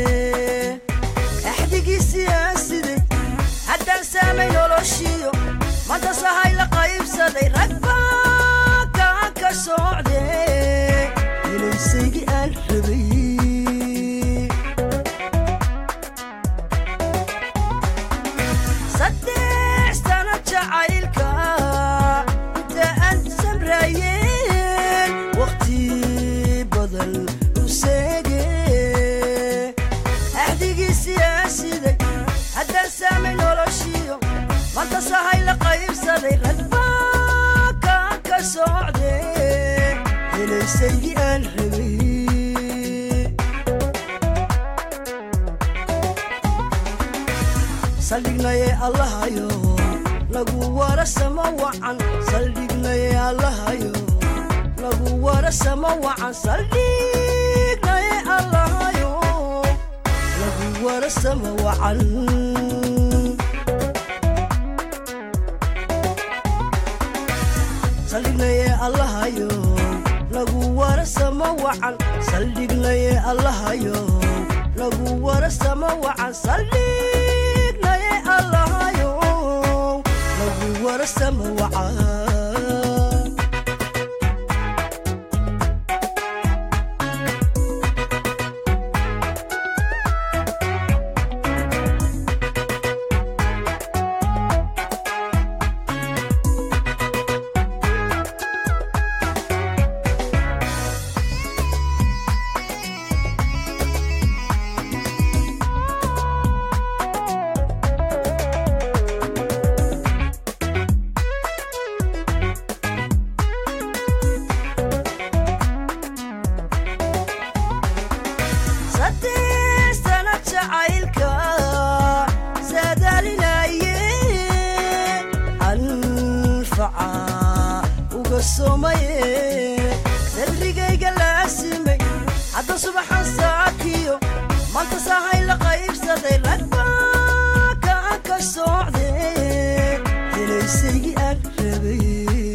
axdigiisii aan siday haddaan saamay noloshiyo manta sahay la qaybsaday rag baa kaan ka socde helaysaygi aan rabay saddex sano jacaylka inta aan samraayeen waqti badan u seege axdigiisii aan siday haddaan saamay noloshiyo manta sahay la qaybsaday rag baa kaan ka socde helaysaygi aan rabay saldhignaye allahayo lagu warasama wacan saldhignaye allahayo lagu warasama wacan saldhignaye allahayo lagu warasama wacan saldhignaye allahayo lagu warasama wacan saldhignaye allahayo lagu warasama wacan saldhignaye allahayo lagu warasama wacan saddex sano jacaylka saadaalinaye anfaca uga somaye sadrigayga laasimay hadda subaxan saakiyo helaysaygi aan rabay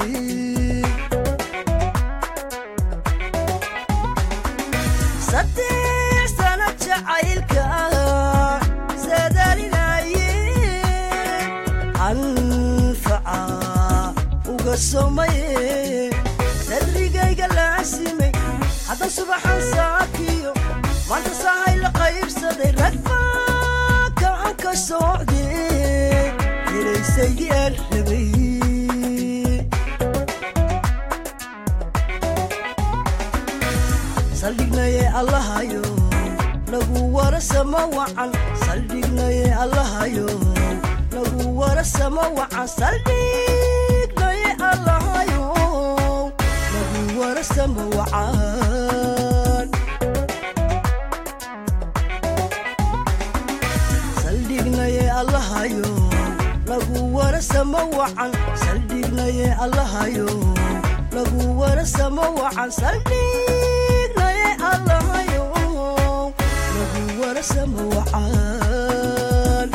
saddex sana jacaylka ah saadaalinaye anfaca uga somaye sadrigayga laasimay hadda subaxan saakiyo maanta sahay la qaybsaday ragba kaan ka socde helaysaygi aan rabay saldhignaye allahayo lagu warasama wacan saldhignaye allahayo lagu warasama wacan saldhignaye allahayo lagu warasama wacan saldhignaye allahayo lagu warasama wacan saldhignaye allahayo lagu warasama wacan saldhignaye allahayo lagu warasama wacan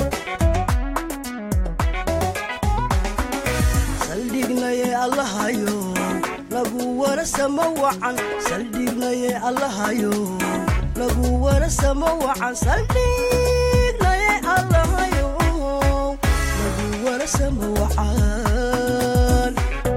saldhignaye allahayo lagu warasama wacan saldhignaye allahayo lagu warasama wacan saldhignaye allahayo lagu warasama wacan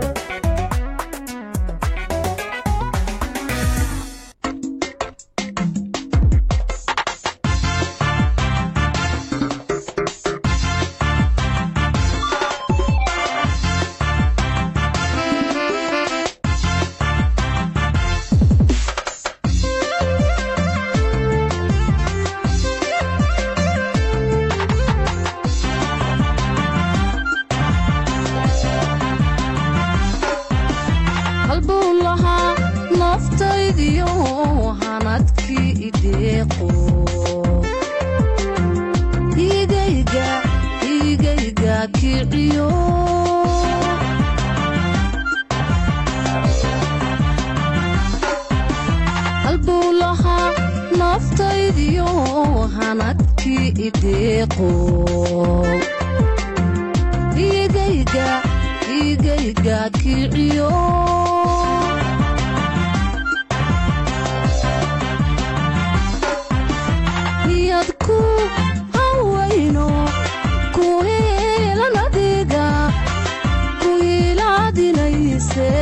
halbuu lahaa naftaydiyo hanadkii ideeqo igayga igayga kiciyo halbuu lahaa naftaydiyo hanadkii ideeqo igayga igayga kiciyo niyad ku hawayno ku heelan adiga ku hiilaadinayse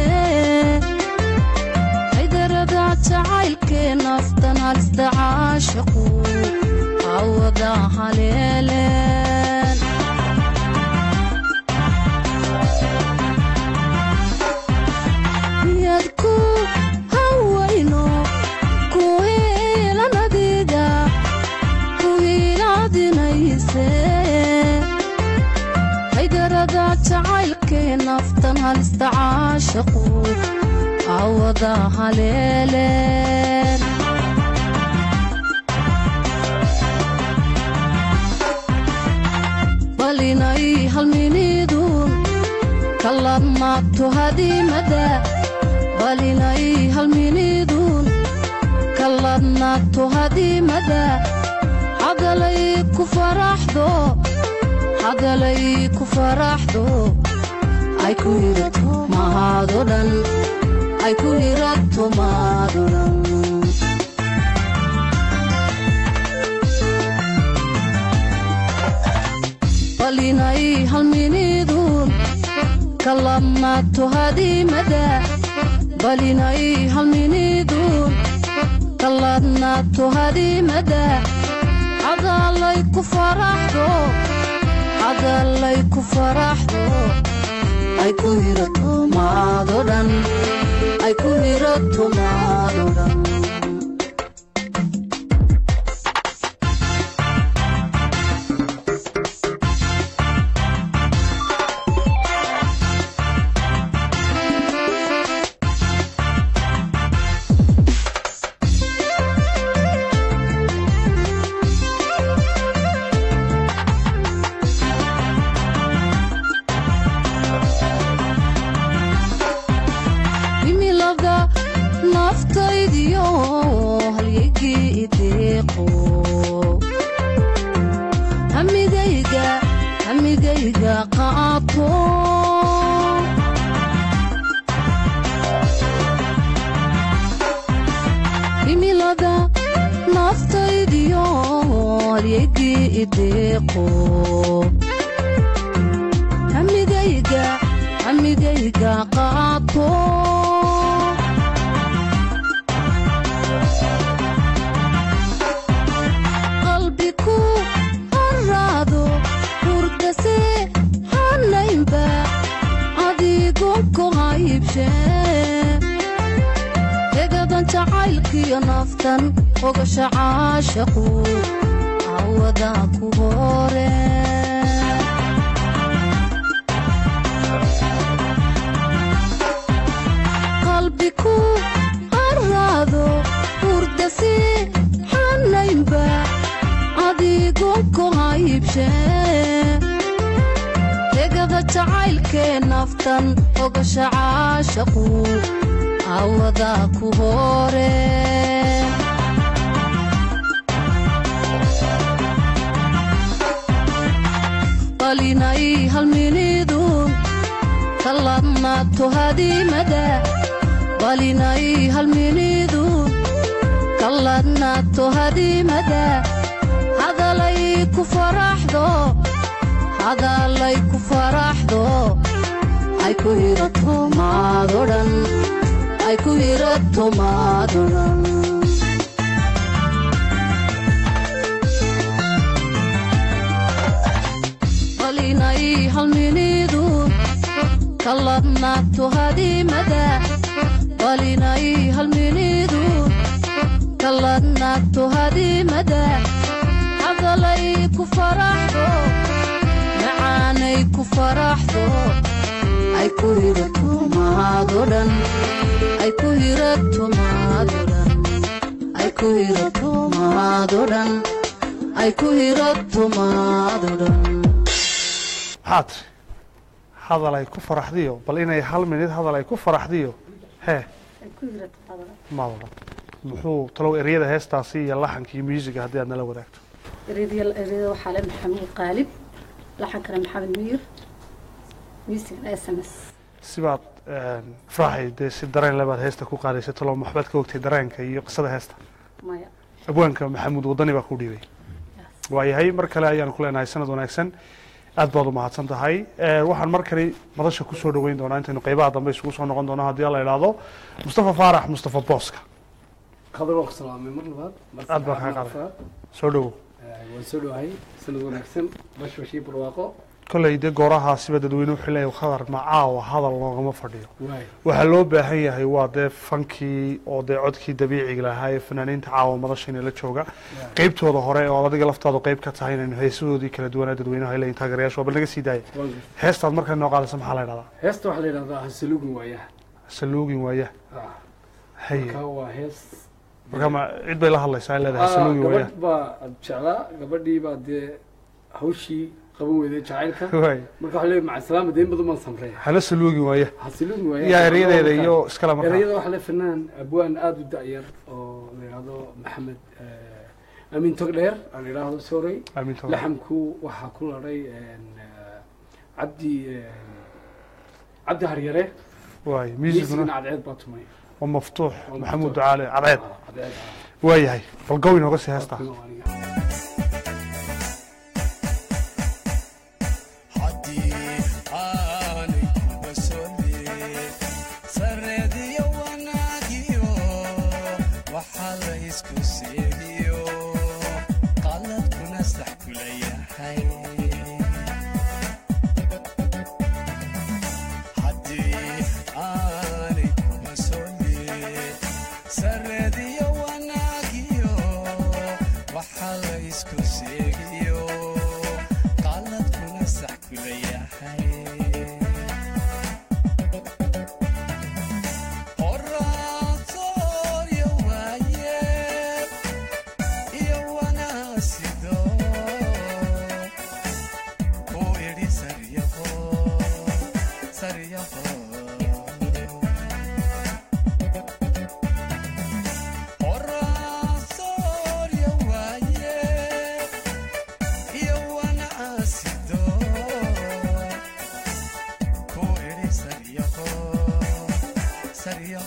haydarada jacaylkee naftan halista caashaqu hawada haleeleen niyad ku hawayno ku heelan adiga ku hiilaadinayse haydarada jacaylkee naftan halista caashaqu hawada haleeleen balinay halminidun kalamaagto hadimada balinay halminidun kaladnaagto hadimada hadalay ku faraxdo hadalay ku faraxdo ay ku hirato mahaado dhan ay ku hirato maado dhan balinay halminidun kaladnaagto hadimada balinay halminidun kaladnaagto hadimada hadalay ku faraxdo hadalay ku faraxdo ay ku hirato maado dhan ay ku hirato maado dhan himilada naftaydiyo qaato himilada naftaydiyo halyegii ideeqo hamigayga hamigayga qaato qalbiku haraado hurdase hanaynba adigonko haybshe degadan jacaylkiyo naftan ogasha caashaqu cawada ku hore qalbiku haraado hurdase hanaynba adigonko haybshe degada jacaylkee naftan ogasha caashaqu cawada ku hore qalinay halminidun kalladnaato hadiimada qalinay halminidun kalladnaato hadiimada hadalay ku faraxdo hadalay ku faraxdo ay ku hirato maadodhan ay ku hirato maadodhan qalinay halminidu kalladnaato hadiimada qalinay halminidu kalladnaato hadiimada hadalay ku faraxdo macaanay ku faraxdo ay ku hirato maadodhan ay ku hirato maadodhan ay ku hirato maadodhan ay ku hirato maadodhan maxaa tiri hadal ay ku faraxdiyo bal inay hal minid hadal ay ku faraxdiyo hee maadodhan muxuu talow eryada heestaasi iyo laxanka iyo muusiga haddii aad nala wadaagto ereyada ereyada waxaa le maxamuud qaalib laxankana maxamed miir miisigana s m s sibaad faraxay dee si dareen lebaad heesta ku qaadaysay talow maxbaad ka ogtay dareenka iyo qisada heesta maya abwaanka maxamuud wadani baa ku dhiibay waayahay mar kale ayaan ku leenahay sanad wanaagsan aad baad u mahadsan tahay waxaan mar kale madasha kusoo dhaweyn doonaa intaynu qeybaha dambe isugu soo noqon doono haddii la idhaahdo mustafa faarax mustafa booska qadar waa ku salaamay mar labaad mar Aad baan kaa saddexaad, mar qaaday. afraad. soo dhowow Eh, waan soo dhawahay sanad wanaagsan bashbashii barwaaqo kolley dee goorahaasiba dadweyne wuxuu leeyahay khadar macaawa hadal loogama fadhiyo waay waxaa loo baahan yahay waa dee fankii oo dee codkii dabiiciga lahaa ee fanaaniinta caawa madashayna la jooga qeybtooda hore oo adiga laftaadu qeyb ka tahay inaynu heesadoodii kala duwanaa dadweynaha ay leeyihin taageerayaashu waa bal naga sii daaya waan gartay. heestaad markaa noo qaadaysa maxaa la idhahdaa heesta waxaa la yidhahdaa hasaluugin waayaha saluugin waaya Ah, haye marka waa hees marka ma cid bay la hadlaysaa ay leedahay Ah, saluugin waaya gabadh baa ad jeclaa gabadhii baa dee hawshii qaban weyday jacaylka waay marka waxaa leeyahay maca salaama dayn badan baan samrey hana saluugin waaya hasaluugin waayaha yaa eryadeeda iyo iskale markaa erayada waxaa le fanaan abwaan aada u da-yar oo la yidhaahdo maxamed eh, amiin togdheer aan idhaahdo sorey aaminta laxamku waxaa ku ladhay cabdi cabdi haryare waay miisigana miisiguna cadceed baa tumay waa maftuux Waa maxamuud maftuux. ducaale cadceed Ah, cadceed ah. waayahay bal gow inooga sii heestaa Waa aniga. Yeah. iyo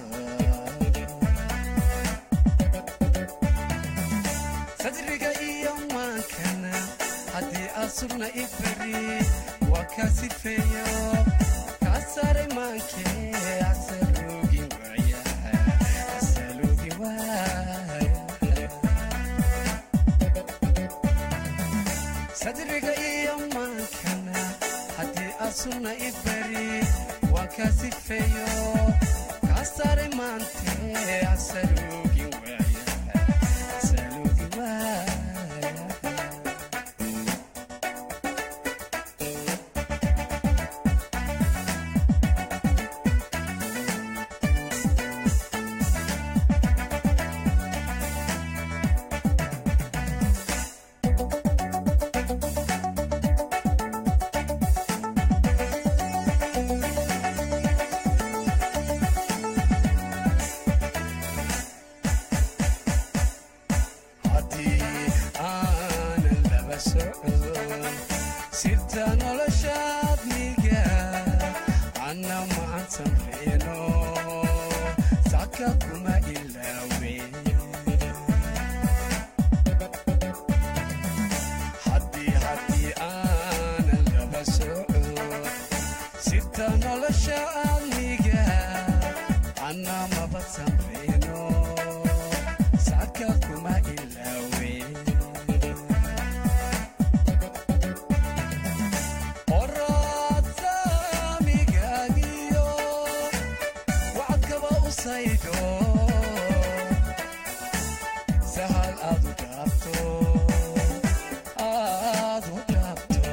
sadriga iyo maankana haddii aad sugna i beri waa kaa sifeeyo kaa saaray maankee asaluugi waaya asaluugi waaya sadriga iyo maankana haddii aad sugna i beri waa kaa sifeeyo kaa saaray maantee asaluugi waaya asaluugi waaya haddii aanan laba socon sirta noloshaad miga anna maan samreeno saka kuma ilaawe haddii haddii aanan laba socon sirta noloshaad miga anna maba samreeno saka kuma ilaawe oraadsaamigaagiyo wacadkaba u saydo sahal aad u dhaabto aad u dhaabto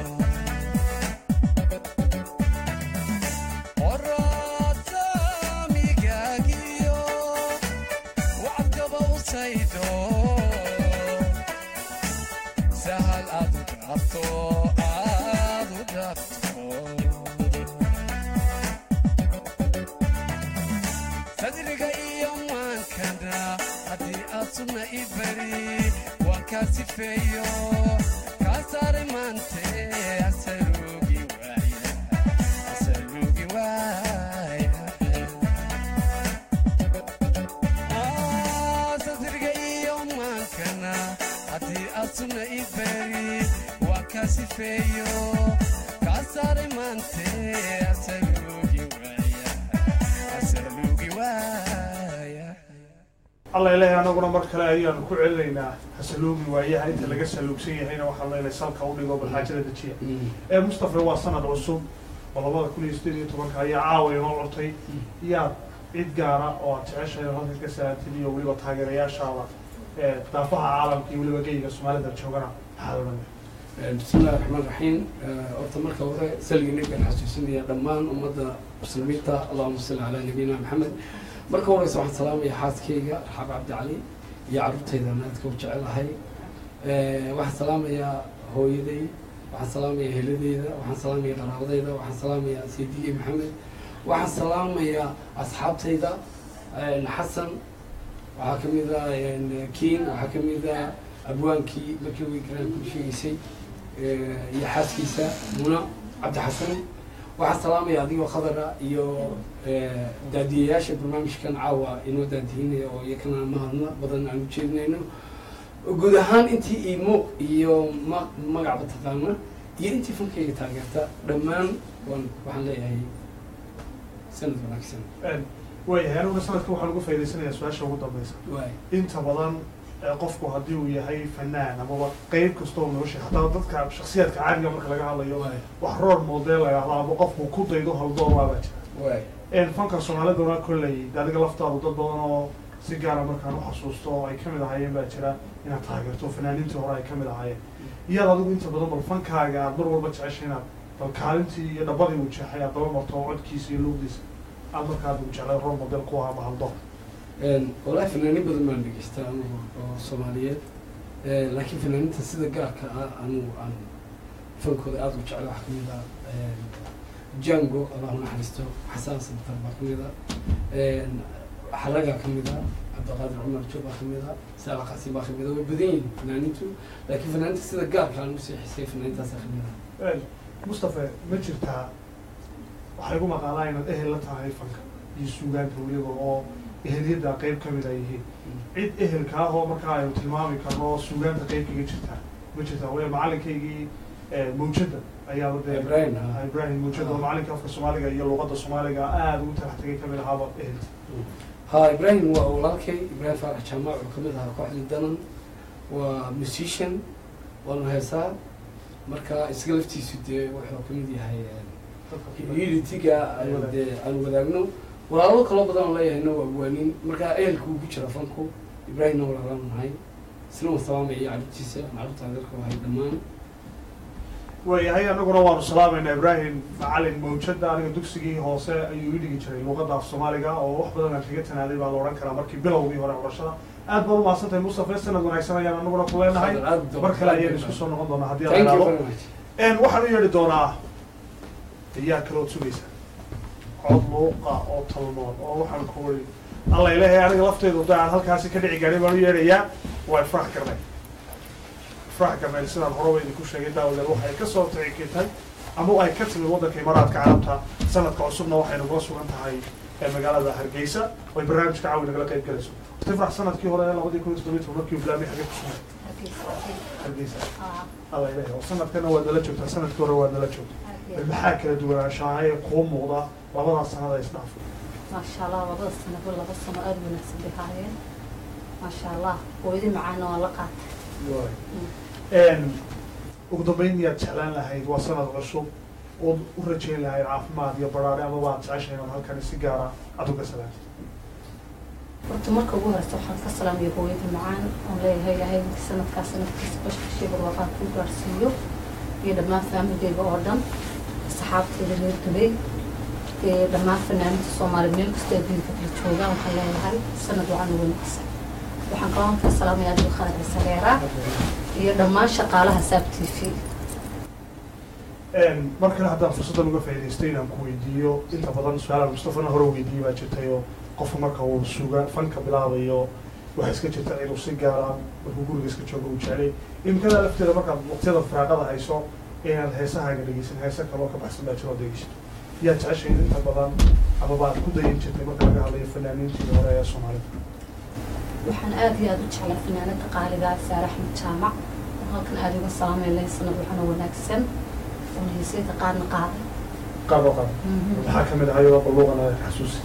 oraadsaamigaagiyo wacadkaba u saydo sahal aad u dhaabto aad u dhaabto sadriga iyo maankana haddii aad sugna i beri waan kaa sifeeyo kaa saaray maante asaluugi waaya asaluugi waaya sadriga iyo maankana haddii aad sugna i beri waan kaa sifeeyo kaa saaray maante asaluugi waaya asaluugi waaya alla ilaahay anaguna mar kale ayaanu ku celinaynaa hasaluugi waayaha inta laga saluugsan yahayna waxaan leenahay salka u dhigo balxaajada dejiya ee mustafa waa sanad cusub oo labada kun iyo sideed iyo tobanka ayaa caawa inoo curtay yaad cid gaara oo aad jeceshahay oo halka ka salaatid iyo weliba taageerayaashaada ee daafaha caalamka iyo weliba geyga soomaalida joogana maxaad odhan بسم الله الرحمن الرحيم horta marka hore saligi nabigan xasuusinaya dhammaan ummadda muslimiinta allahuma salli calaa nabiyina maxamed marka horeysa waxaan salaamaya xaaskayga raxaab cabdi cali iyo carruurtaydan aadka u jecelahay waxaan salaamayaa hooyaday waxaan salaamayaa heladeyda waxaan salaamayaa qaraabadayda waxaan salaamayaa saydigey maxamed waxaan salaamayaa asxaabtayda xasan waxaa ka mid ah kiin waxaa ka mid ah abwaankii markii wigraan ku sheegaysay iyo xaaskiisa muna cabdi xasan waxaan salaamaya adigoo khadara iyo daadiyayaasha barnaamijkan caawa inoo daadihinaya oo iyakana mahadna badan aan u jeedinayno guud ahaan intii iimo iyo ma magacba taqaana iyo intii fankayga taageerta dhammaan waan waxaan leeyahay sanad wanaagsan waayahay aniguna sanadka waxaan uga faa'idaysanayaa su-aasha ugu dambeysa waay inta badan ee qofku haddii uu yahay fanaan amaba qeyb kastoo nolosha hataa dadka shaksiyaadka caadiga marka laga hadlayo waay wax roor model la yidhahdo ama qofku ku daydo haldoor waabaa jira waay een fanka soomaaliduna kolley de adiga laftaadu dad badan oo si gaara markaan u xasuusto oo ay kamid ahaayeen baa jira inaad taageerto fanaaniintii hore ay kamid ahaayeen iyaad adigu inta badan bal fankaaga aad mar walba jeceshay inaad bal kaalintii iyo dhabadii uu jeexay aad daba marto oo codkiisa iyo luugdiisa aad markaa uu jeclay role model ku ahaa mahaldoor walahi fanaanin badan baan dhegeystaa anugu oo soomaaliyeed laakiin fanaaninta sida gaarka ah anugu aan fankooda aada u jecla waxaa kamid ah jango allahu naxariisto xasaan santar baa kamid ah xaragaa kamid ah cabdiqaadir cumar joog baa kamid ah saala qasi baa kamid ah way badan yihiin fanaanintu laakiin fanaaninta sida gaarka aan usii xisay fanaanintaasa kamid ah mustafa ma jirtaa waxay gu maqaalaa inaad ehel la tahay fanka iyo suugaanta weliba oo eheliyadda qeyb ka mid ay yihiin cid ehelka ah oo markaa aynu tilmaami karno oo suugaanta qeyb kaga jirtaa ma jirtaa waya macalinkaygii eh, mawjada ayaaba dee Ibrahim, ha. Ah, ibrahim mawjada oo macalinka afka soomaaliga iyo luqadda soomaaliga aada ugu talax tegay kamid ahaaba ehelka ha ibrahim waa walaalkay ibrahim faarax jaamac oo kamid ahaa kooxdii danan waa musician waanu heesaa marka isaga laftiisu dee wuxuu kamid yahay unitiga aan dee aan wadaagno walaalo kaloo badan oo leeyahayna waa awaanin marka ehelka uu ku jira fanku ibrahimna walaalaan nahay isna wasalaamaya iyo carruurtiisa macruurta adeerka wahay dhammaan waayahay anaguna waanu salaamayna ibrahim macalin mawjada aniga dugsigii hoose ayuu ii dhigi jiray luqadda af soomaaliga oo wax badan aan kaga tanaaday baa la odhan karaa markii bilowgii hore barashada aad baad umahadsantahay mustafa sanad wanaagsan ayaan anaguna ku leenahay Aad baad- mar kale ayaynu isku soo noqon doonaa haddii la thank you ilaalo very much En waxaan u yeedhi doonaa ayaa kalood sugaysa cod luuqa oo talmood oo waxaan ku wari alla ilahay aniga lafteydu da aan halkaasi ka dhici gaarin baan u yeedhayaa waa ifraax garnay ifraax garnay sidaan horeba idinku sheegay daawadeed waxay ka soo tixikitay ama ay ka timid waddanka imaaraadka carabta sanadka cusubna waxay nagula sugan tahay ee magaalada hargeysa oo ay barnaamijka caawi nagala qayb galayso ifraax sanadkii hore labadii kun iyo toddobiyi toban markii bilaabmay xagee ku sugay hargeysa alla ilahay oo sanadkana waad nala joogtaa sanadkii hore waad nala joogtaa maxaa kala duwanaanshahay kuu muuqda labadaas sanada isdhaaf maasha allah labada sanabo laba sano aada u wanaagsan bay haayeen maasha allah hooyadii macaana waa la qaatay ugu dambeyn miyaad jeclaan lahayd waa sanad cusub ood u rajayn lahayd caafimaad iyo baraare ama waad jeceshahay inaad halkani si gaara aad uga salaantid horta marka ugu horeysa waxaan ka salaamaya hooyadii macaan oon leeyahay ilaahay sanadkaas sanadkiisa bashkashii barwaaqaa ku gaarsiiyo iyo dhammaan faamigeyga oo dhan asxaabteeda reer dubay ee dhammaan fanaaniinta soomaaliya meel kastoo adduunka kala joogaan waxaan leeyahay sanad wacan u wanaagsan waxaan kaloo ka salaamaya adiga khalad cisareera iyo dhammaan shaqaalaha saab t v mar kale haddaan fursaddan uga faa'idaystay inaan ku weydiiyo inta badan su-aalaan mustafana hore weydiiyey baa jirtay oo qofku marka uu suga fanka bilaabayo waxaa iska jirta inuu si gaara markuu guriga iska joogo uu jeclay imikada lafteeda markaad waqtiyada firaaqada hayso inaad heesahaaga dhegeysan heese kaloo ka baxsan baa jiroo dhegeysato yaa jeceshay inta badan ama baad ku dayan jirtay marka laga hadlayo fanaaniintii hore ee soomaalida waxaan aada iyo aada u jeclaa fanaanada qaaligaa saare axmed jaamac oo halkan aada uga salaamay leh sanad waxana wanaagsan oona heesayda qaadna qaaday qaado qaado maxaa kamid ahay oo baluuqana xasuusi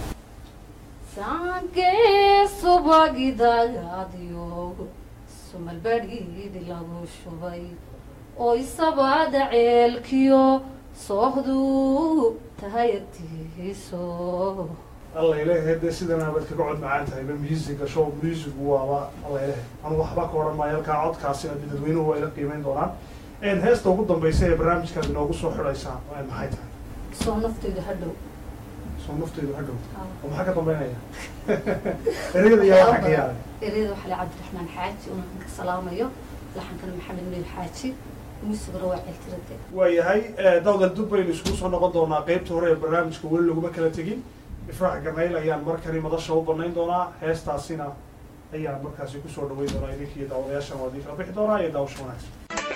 sankee subagidagaadiyo sumalbadhiidi lagu shubay oo isabaada ceelkiyo soohduu tahay agtiiso alla ilahay dee sidan aabad kaga cod macaan tahay ba musiga show musigu waaba alla ilahay anu waxba ka odhan maayo halkaa codkaasina dadweynuhu waa ila qiimeyn doonaan heesta ugu dambaysa ee barnaamijkaad inoogu soo xidhaysaa maxay tahay soo nafteyda hadhow soo nafteedu hadhow oo maxaa ka dambeynaya ereyada yaa waxaa ka yaalay ereyada waxaa le cabdiraxmaan xaaji oo halkan ka salaamayo laxankana maxamed miir xaaji muusigana waa ceeltirade waayahay dawdal dub baynu iskugu soo noqon doonaa qeybta hore ee barnaamijka weli laguma kala tegin ifraax garnayl ayaan markani madasha u banayn doonaa heestaasina ayaan markaasi kusoo dhaweyn doonaa idinka iyo daawadayaashan waa idin kala bixi doonaa iyo daawasho wanaagsan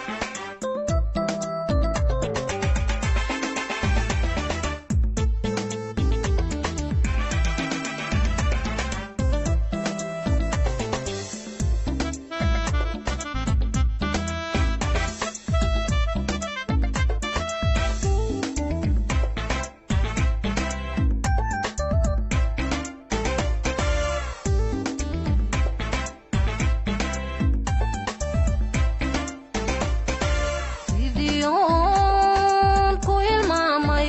Sidiyoon ku hilmaamay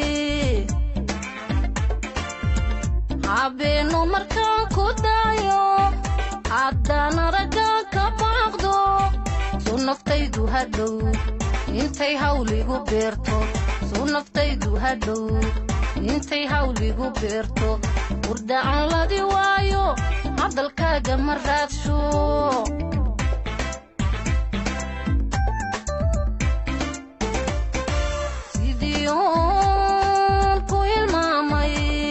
habeenno markaan ku daayo haddaan aragga ka baaqdo suu naftaydu hadhow intay hawligu beerto suu naftaydu hadhow intay hawligu beerto hurdaan ladi waayo hadalkaaga ma raadsho sidiyoon ku hilmaamay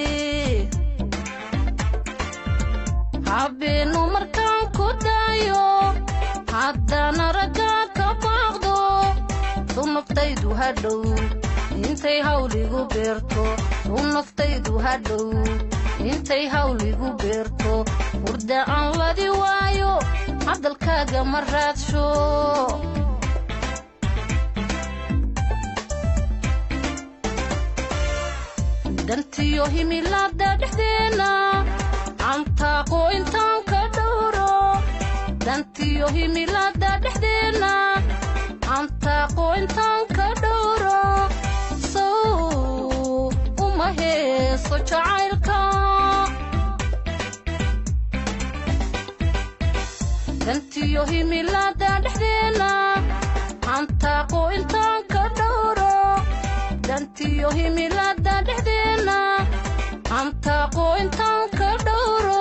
habeenno markaan ku daayo haddaan aragga ka baaqdo suu naftaydu hadhow intay hawligu beerto suu naftaydu hadhow intay hawligu beerto hurda aan ladi waayo hadalkaaga ma raadsho dantiyo himilaada dhexdeena cantaaqo intaan ka dhowro dantiyo himilaada dhexdeena cantaaqo intaan ka dhowro sow uma heeso jacaylka dantiyo himilaada dhexdeena cantaaqo intaan ka dhowro dantiyo himilaada dhexdeena cantaaqo intaan ka dhowro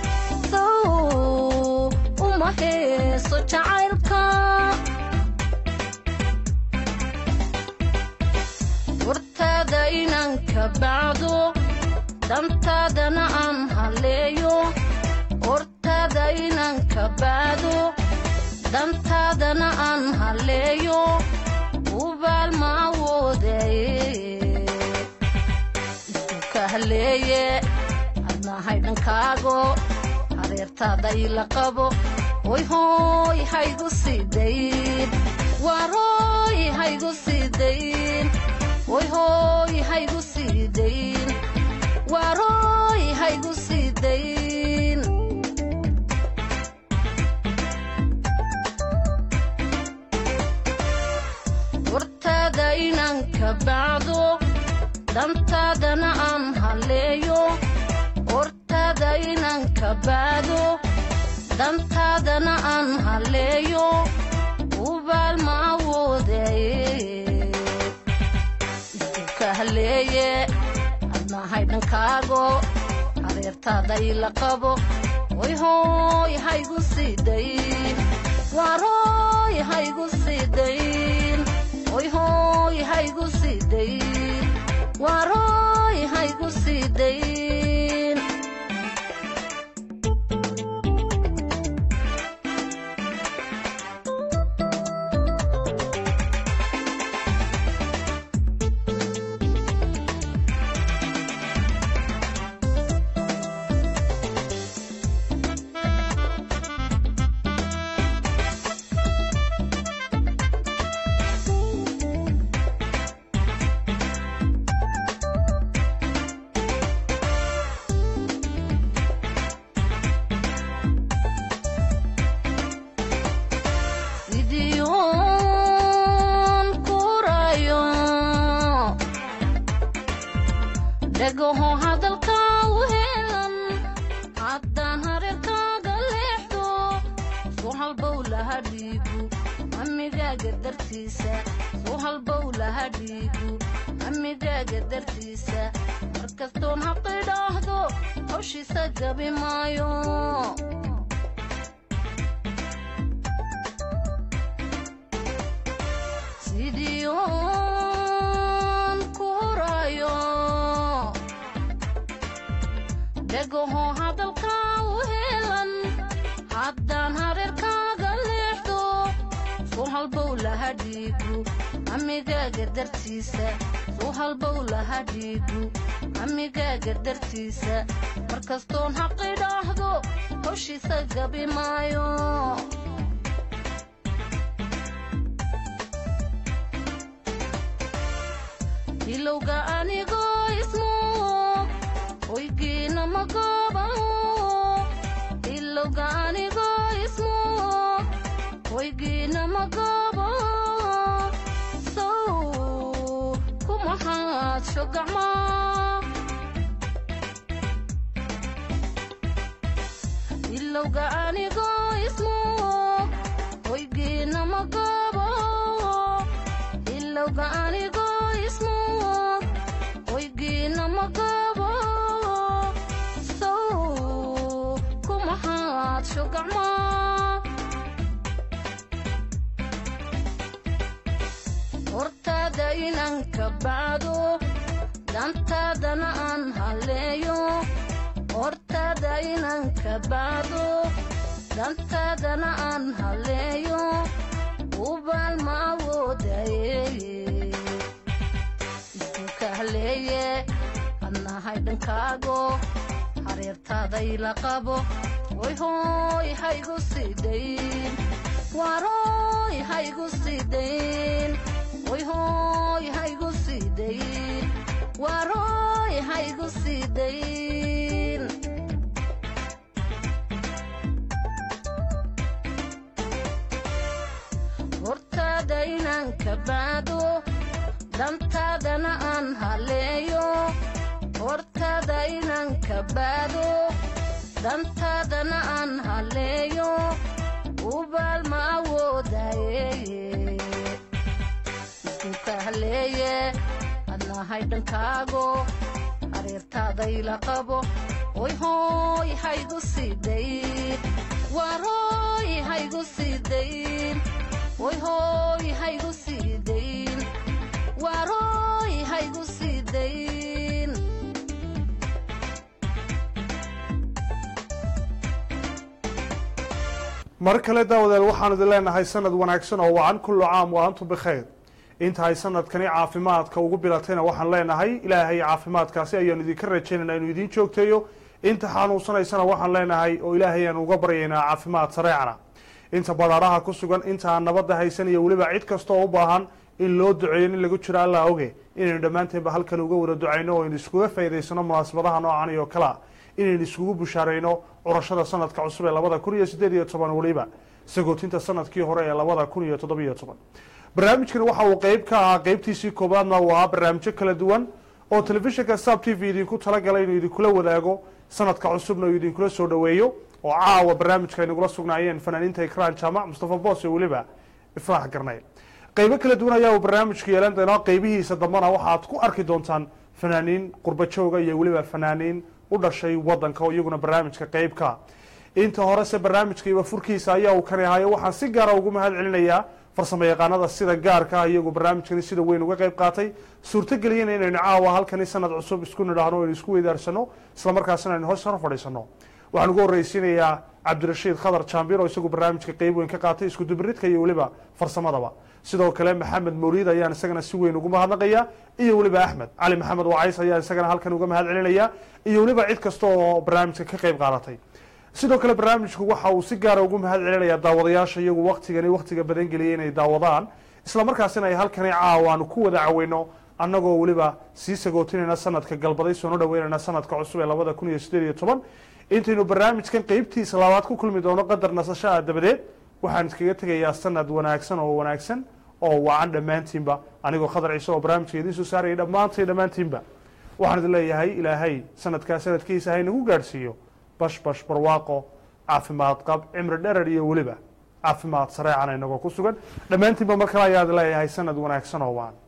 sow uma heeso jacaylka hortaada inaan ka bacdo dantaadana aan haleeyo hortaada inaan ka bacdo dantaadana aan haleeyo ubaal ma awoodaye isku haleeye adnahay dhankaago hareertaada ila qabo hoy hooy haygu sidayn waarooy haygu sidayn hoy hooy haygu sidayn waarooy haygu sidayn hortaada inaan ka bacdo dantaadana aan haleeyo hortaada inaan ka bacdo dantaadana aan haleeyo ubaal ma awoodaye isku ka haleeye adnahay dhankaago hareertaada ila qabo hoy hooy haygu sidayn waarooy haygu sidayn hoy hooy haygu sidayn waarooy haygu sidayn sidiyoon kurayo dhagaho hadalka u helan haddaan hareerkaaga leexdo soo halbow laha dhiigu amigaaga dartiisa soo halbow laha dhiigu amigaaga dartiisa markastoon haqidhaahdo hawshiisa gabi maayo sidiyoon kurayo dhagaho hadalka u helan haddaan hareerkaaga leexdo soo halbow laha dhiigu amigaaga dartiisa soo halbow laha dhiigu amigaaga dartiisa markastoon haqidhaahdo hawshiisa gabi maayo ilowga anigoo ismoog hoygiina ma goobaho ilowga anigoo ismoog hoygiina ma goobaho sow kumahaadsho gacmaa ilowga anigoo ismoog hoygiina ma goobaho ilowga anigoo ismoog hoygiina ma goobo sow kumahaadsho gacmaa hortaada inaan ka bacdo dantaadana aan haleeyo hortaada inaan ka bacdo dantaadana aan haleeyo ubaal ma awoodaye isku ka haleeye adnahay dhankaago hareertaaday la qabo way hooy haygu sidayn waarooy haygu sidayn way hooy haygu sidayn waarooy haygu sidayn hortaada inaan ka baado dantaadana aan haleeyo hortaada inaan ka baado dantaadana aan haleeyo ubaal ma awoodaye isku ka haleeye adnahay dhankaago hareertaaday la qabo oy hooy haygu sidayn waarooy haygu sidayn oy hooy haygu sidayn waarooy haygu sidayn mar kale daawadeel waxaan idin leenahay sanad wanaagsan oo wacan kullu caam wa antum bikhayr intahay sanadkani caafimaadka ugu bilatayna waxaan leenahay ilaahay caafimaadkaasi ayaanu idinka rajaynayna inuu idiin joogteeyo inta xanuunsanaysana waxaan leenahay oo ilaahay aan uga baryaynaa caafimaad sareecana inta badaaraha ku sugan inta aan nabadda haysan iyo weliba cid kasta oo u baahan in loo duceeyo in lagu jiro alla oge inaynu dhammaanteenba halkan uga wada ducayno oo aynu iskuga faa'idaysano munaasabadaha noocan iyo kalea inaynu iskugu bushaarayno curashada sanadka cusub ee labada kun iyo siddeed iyo toban weliba sagootinta sanadkii hore ee labada kun iyo toddobiyo toban barnaamijkan waxa uu qeyb ka ahaa qeybtiisii koobaadna waa barnaamijyo kala duwan oo telefishinka sab t v idinku talagalay inuu idinkula wadaago sanadka cusubna uu idinkula soo dhoweeyo oo caawa barnaamijka aynagula sugnaayeen fanaaniinta ikraan jaamac mustafa boos iyo weliba ifraax garnay qeybo kala duwan ayaa uu barnaamijku yeelan doonaa qeybihiisa dambana waxaad ku arki doontaan fanaaniin qurbajooga iyo weliba fanaaniin u dhashay wadanka oo iyaguna barnaamijka qeybka inta horese barnaamijka iba furkiisa ayaa uu kani ahayo waxaan si gaara ugu mahad celinayaa farsamo yaqaanada sida gaarka ah iyagu barnaamijkani sida weyn uga qeyb qaatay suurtageliyana inaynu caawa halkani sanad cusub isku nidhaahno o aynu isku weydaarsano islamarkaasina aynu hoos hor fadhiisano waxaan ugu horreysiinayaa cabdirashiid khadar jaambir oo isagu barnaamijka qeyb weyn ka qaatay isku dubiridka iyo weliba farsamadaba sidoo kale maxamed mawliid ayaan isagana si weyn ugu mahadnaqaya iyo weliba axmed cali maxamed wacays ayaan isagana halkan uga mahad celinaya iyo weliba cid kasta oo barnaamijka ka qeyb qaadatay sidoo kale barnaamijku waxa uu si gaara ugu mahad celinaya daawadayaasha iyagu waktigani waktiga badan geliyay inay daawadaan islamarkaasina ay halkani caawa aanu ku wada caweyno annagoo weliba sii sagootinayna sanadka galbaday soona dhaweynayna sanadka cusub ee labada kun iyo siddeed iyo toban intaynu barnaamijkan qeybtiisa labaad ku kulmi doono qadar nasasho ah dabadeed waxaan iskaga tegayaa sanad wanaagsan oo wanaagsan oo wacan dhammaantiinba anigoo khadar ciise oo barnaamijka idiin soo saarayay dhammaantay dhammaantiinba waxaan idin leeyahay ilaahay sanadkaa sanadkiisa haynagu gaadhsiiyo bash bash barwaaqo caafimaad qab cimri dherer iyo weliba caafimaad sareecana inagoo ku sugan dhammaantiinba mar kale ayaad leeyahay sanad wanaagsan oo waan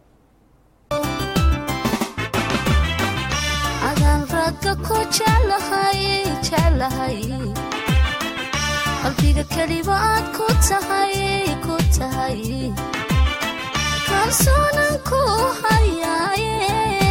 adaan ragga ku jeclahay jeclahay qalbiga keliba aad ku tahay ku tahay kalsoonan ku hayaaye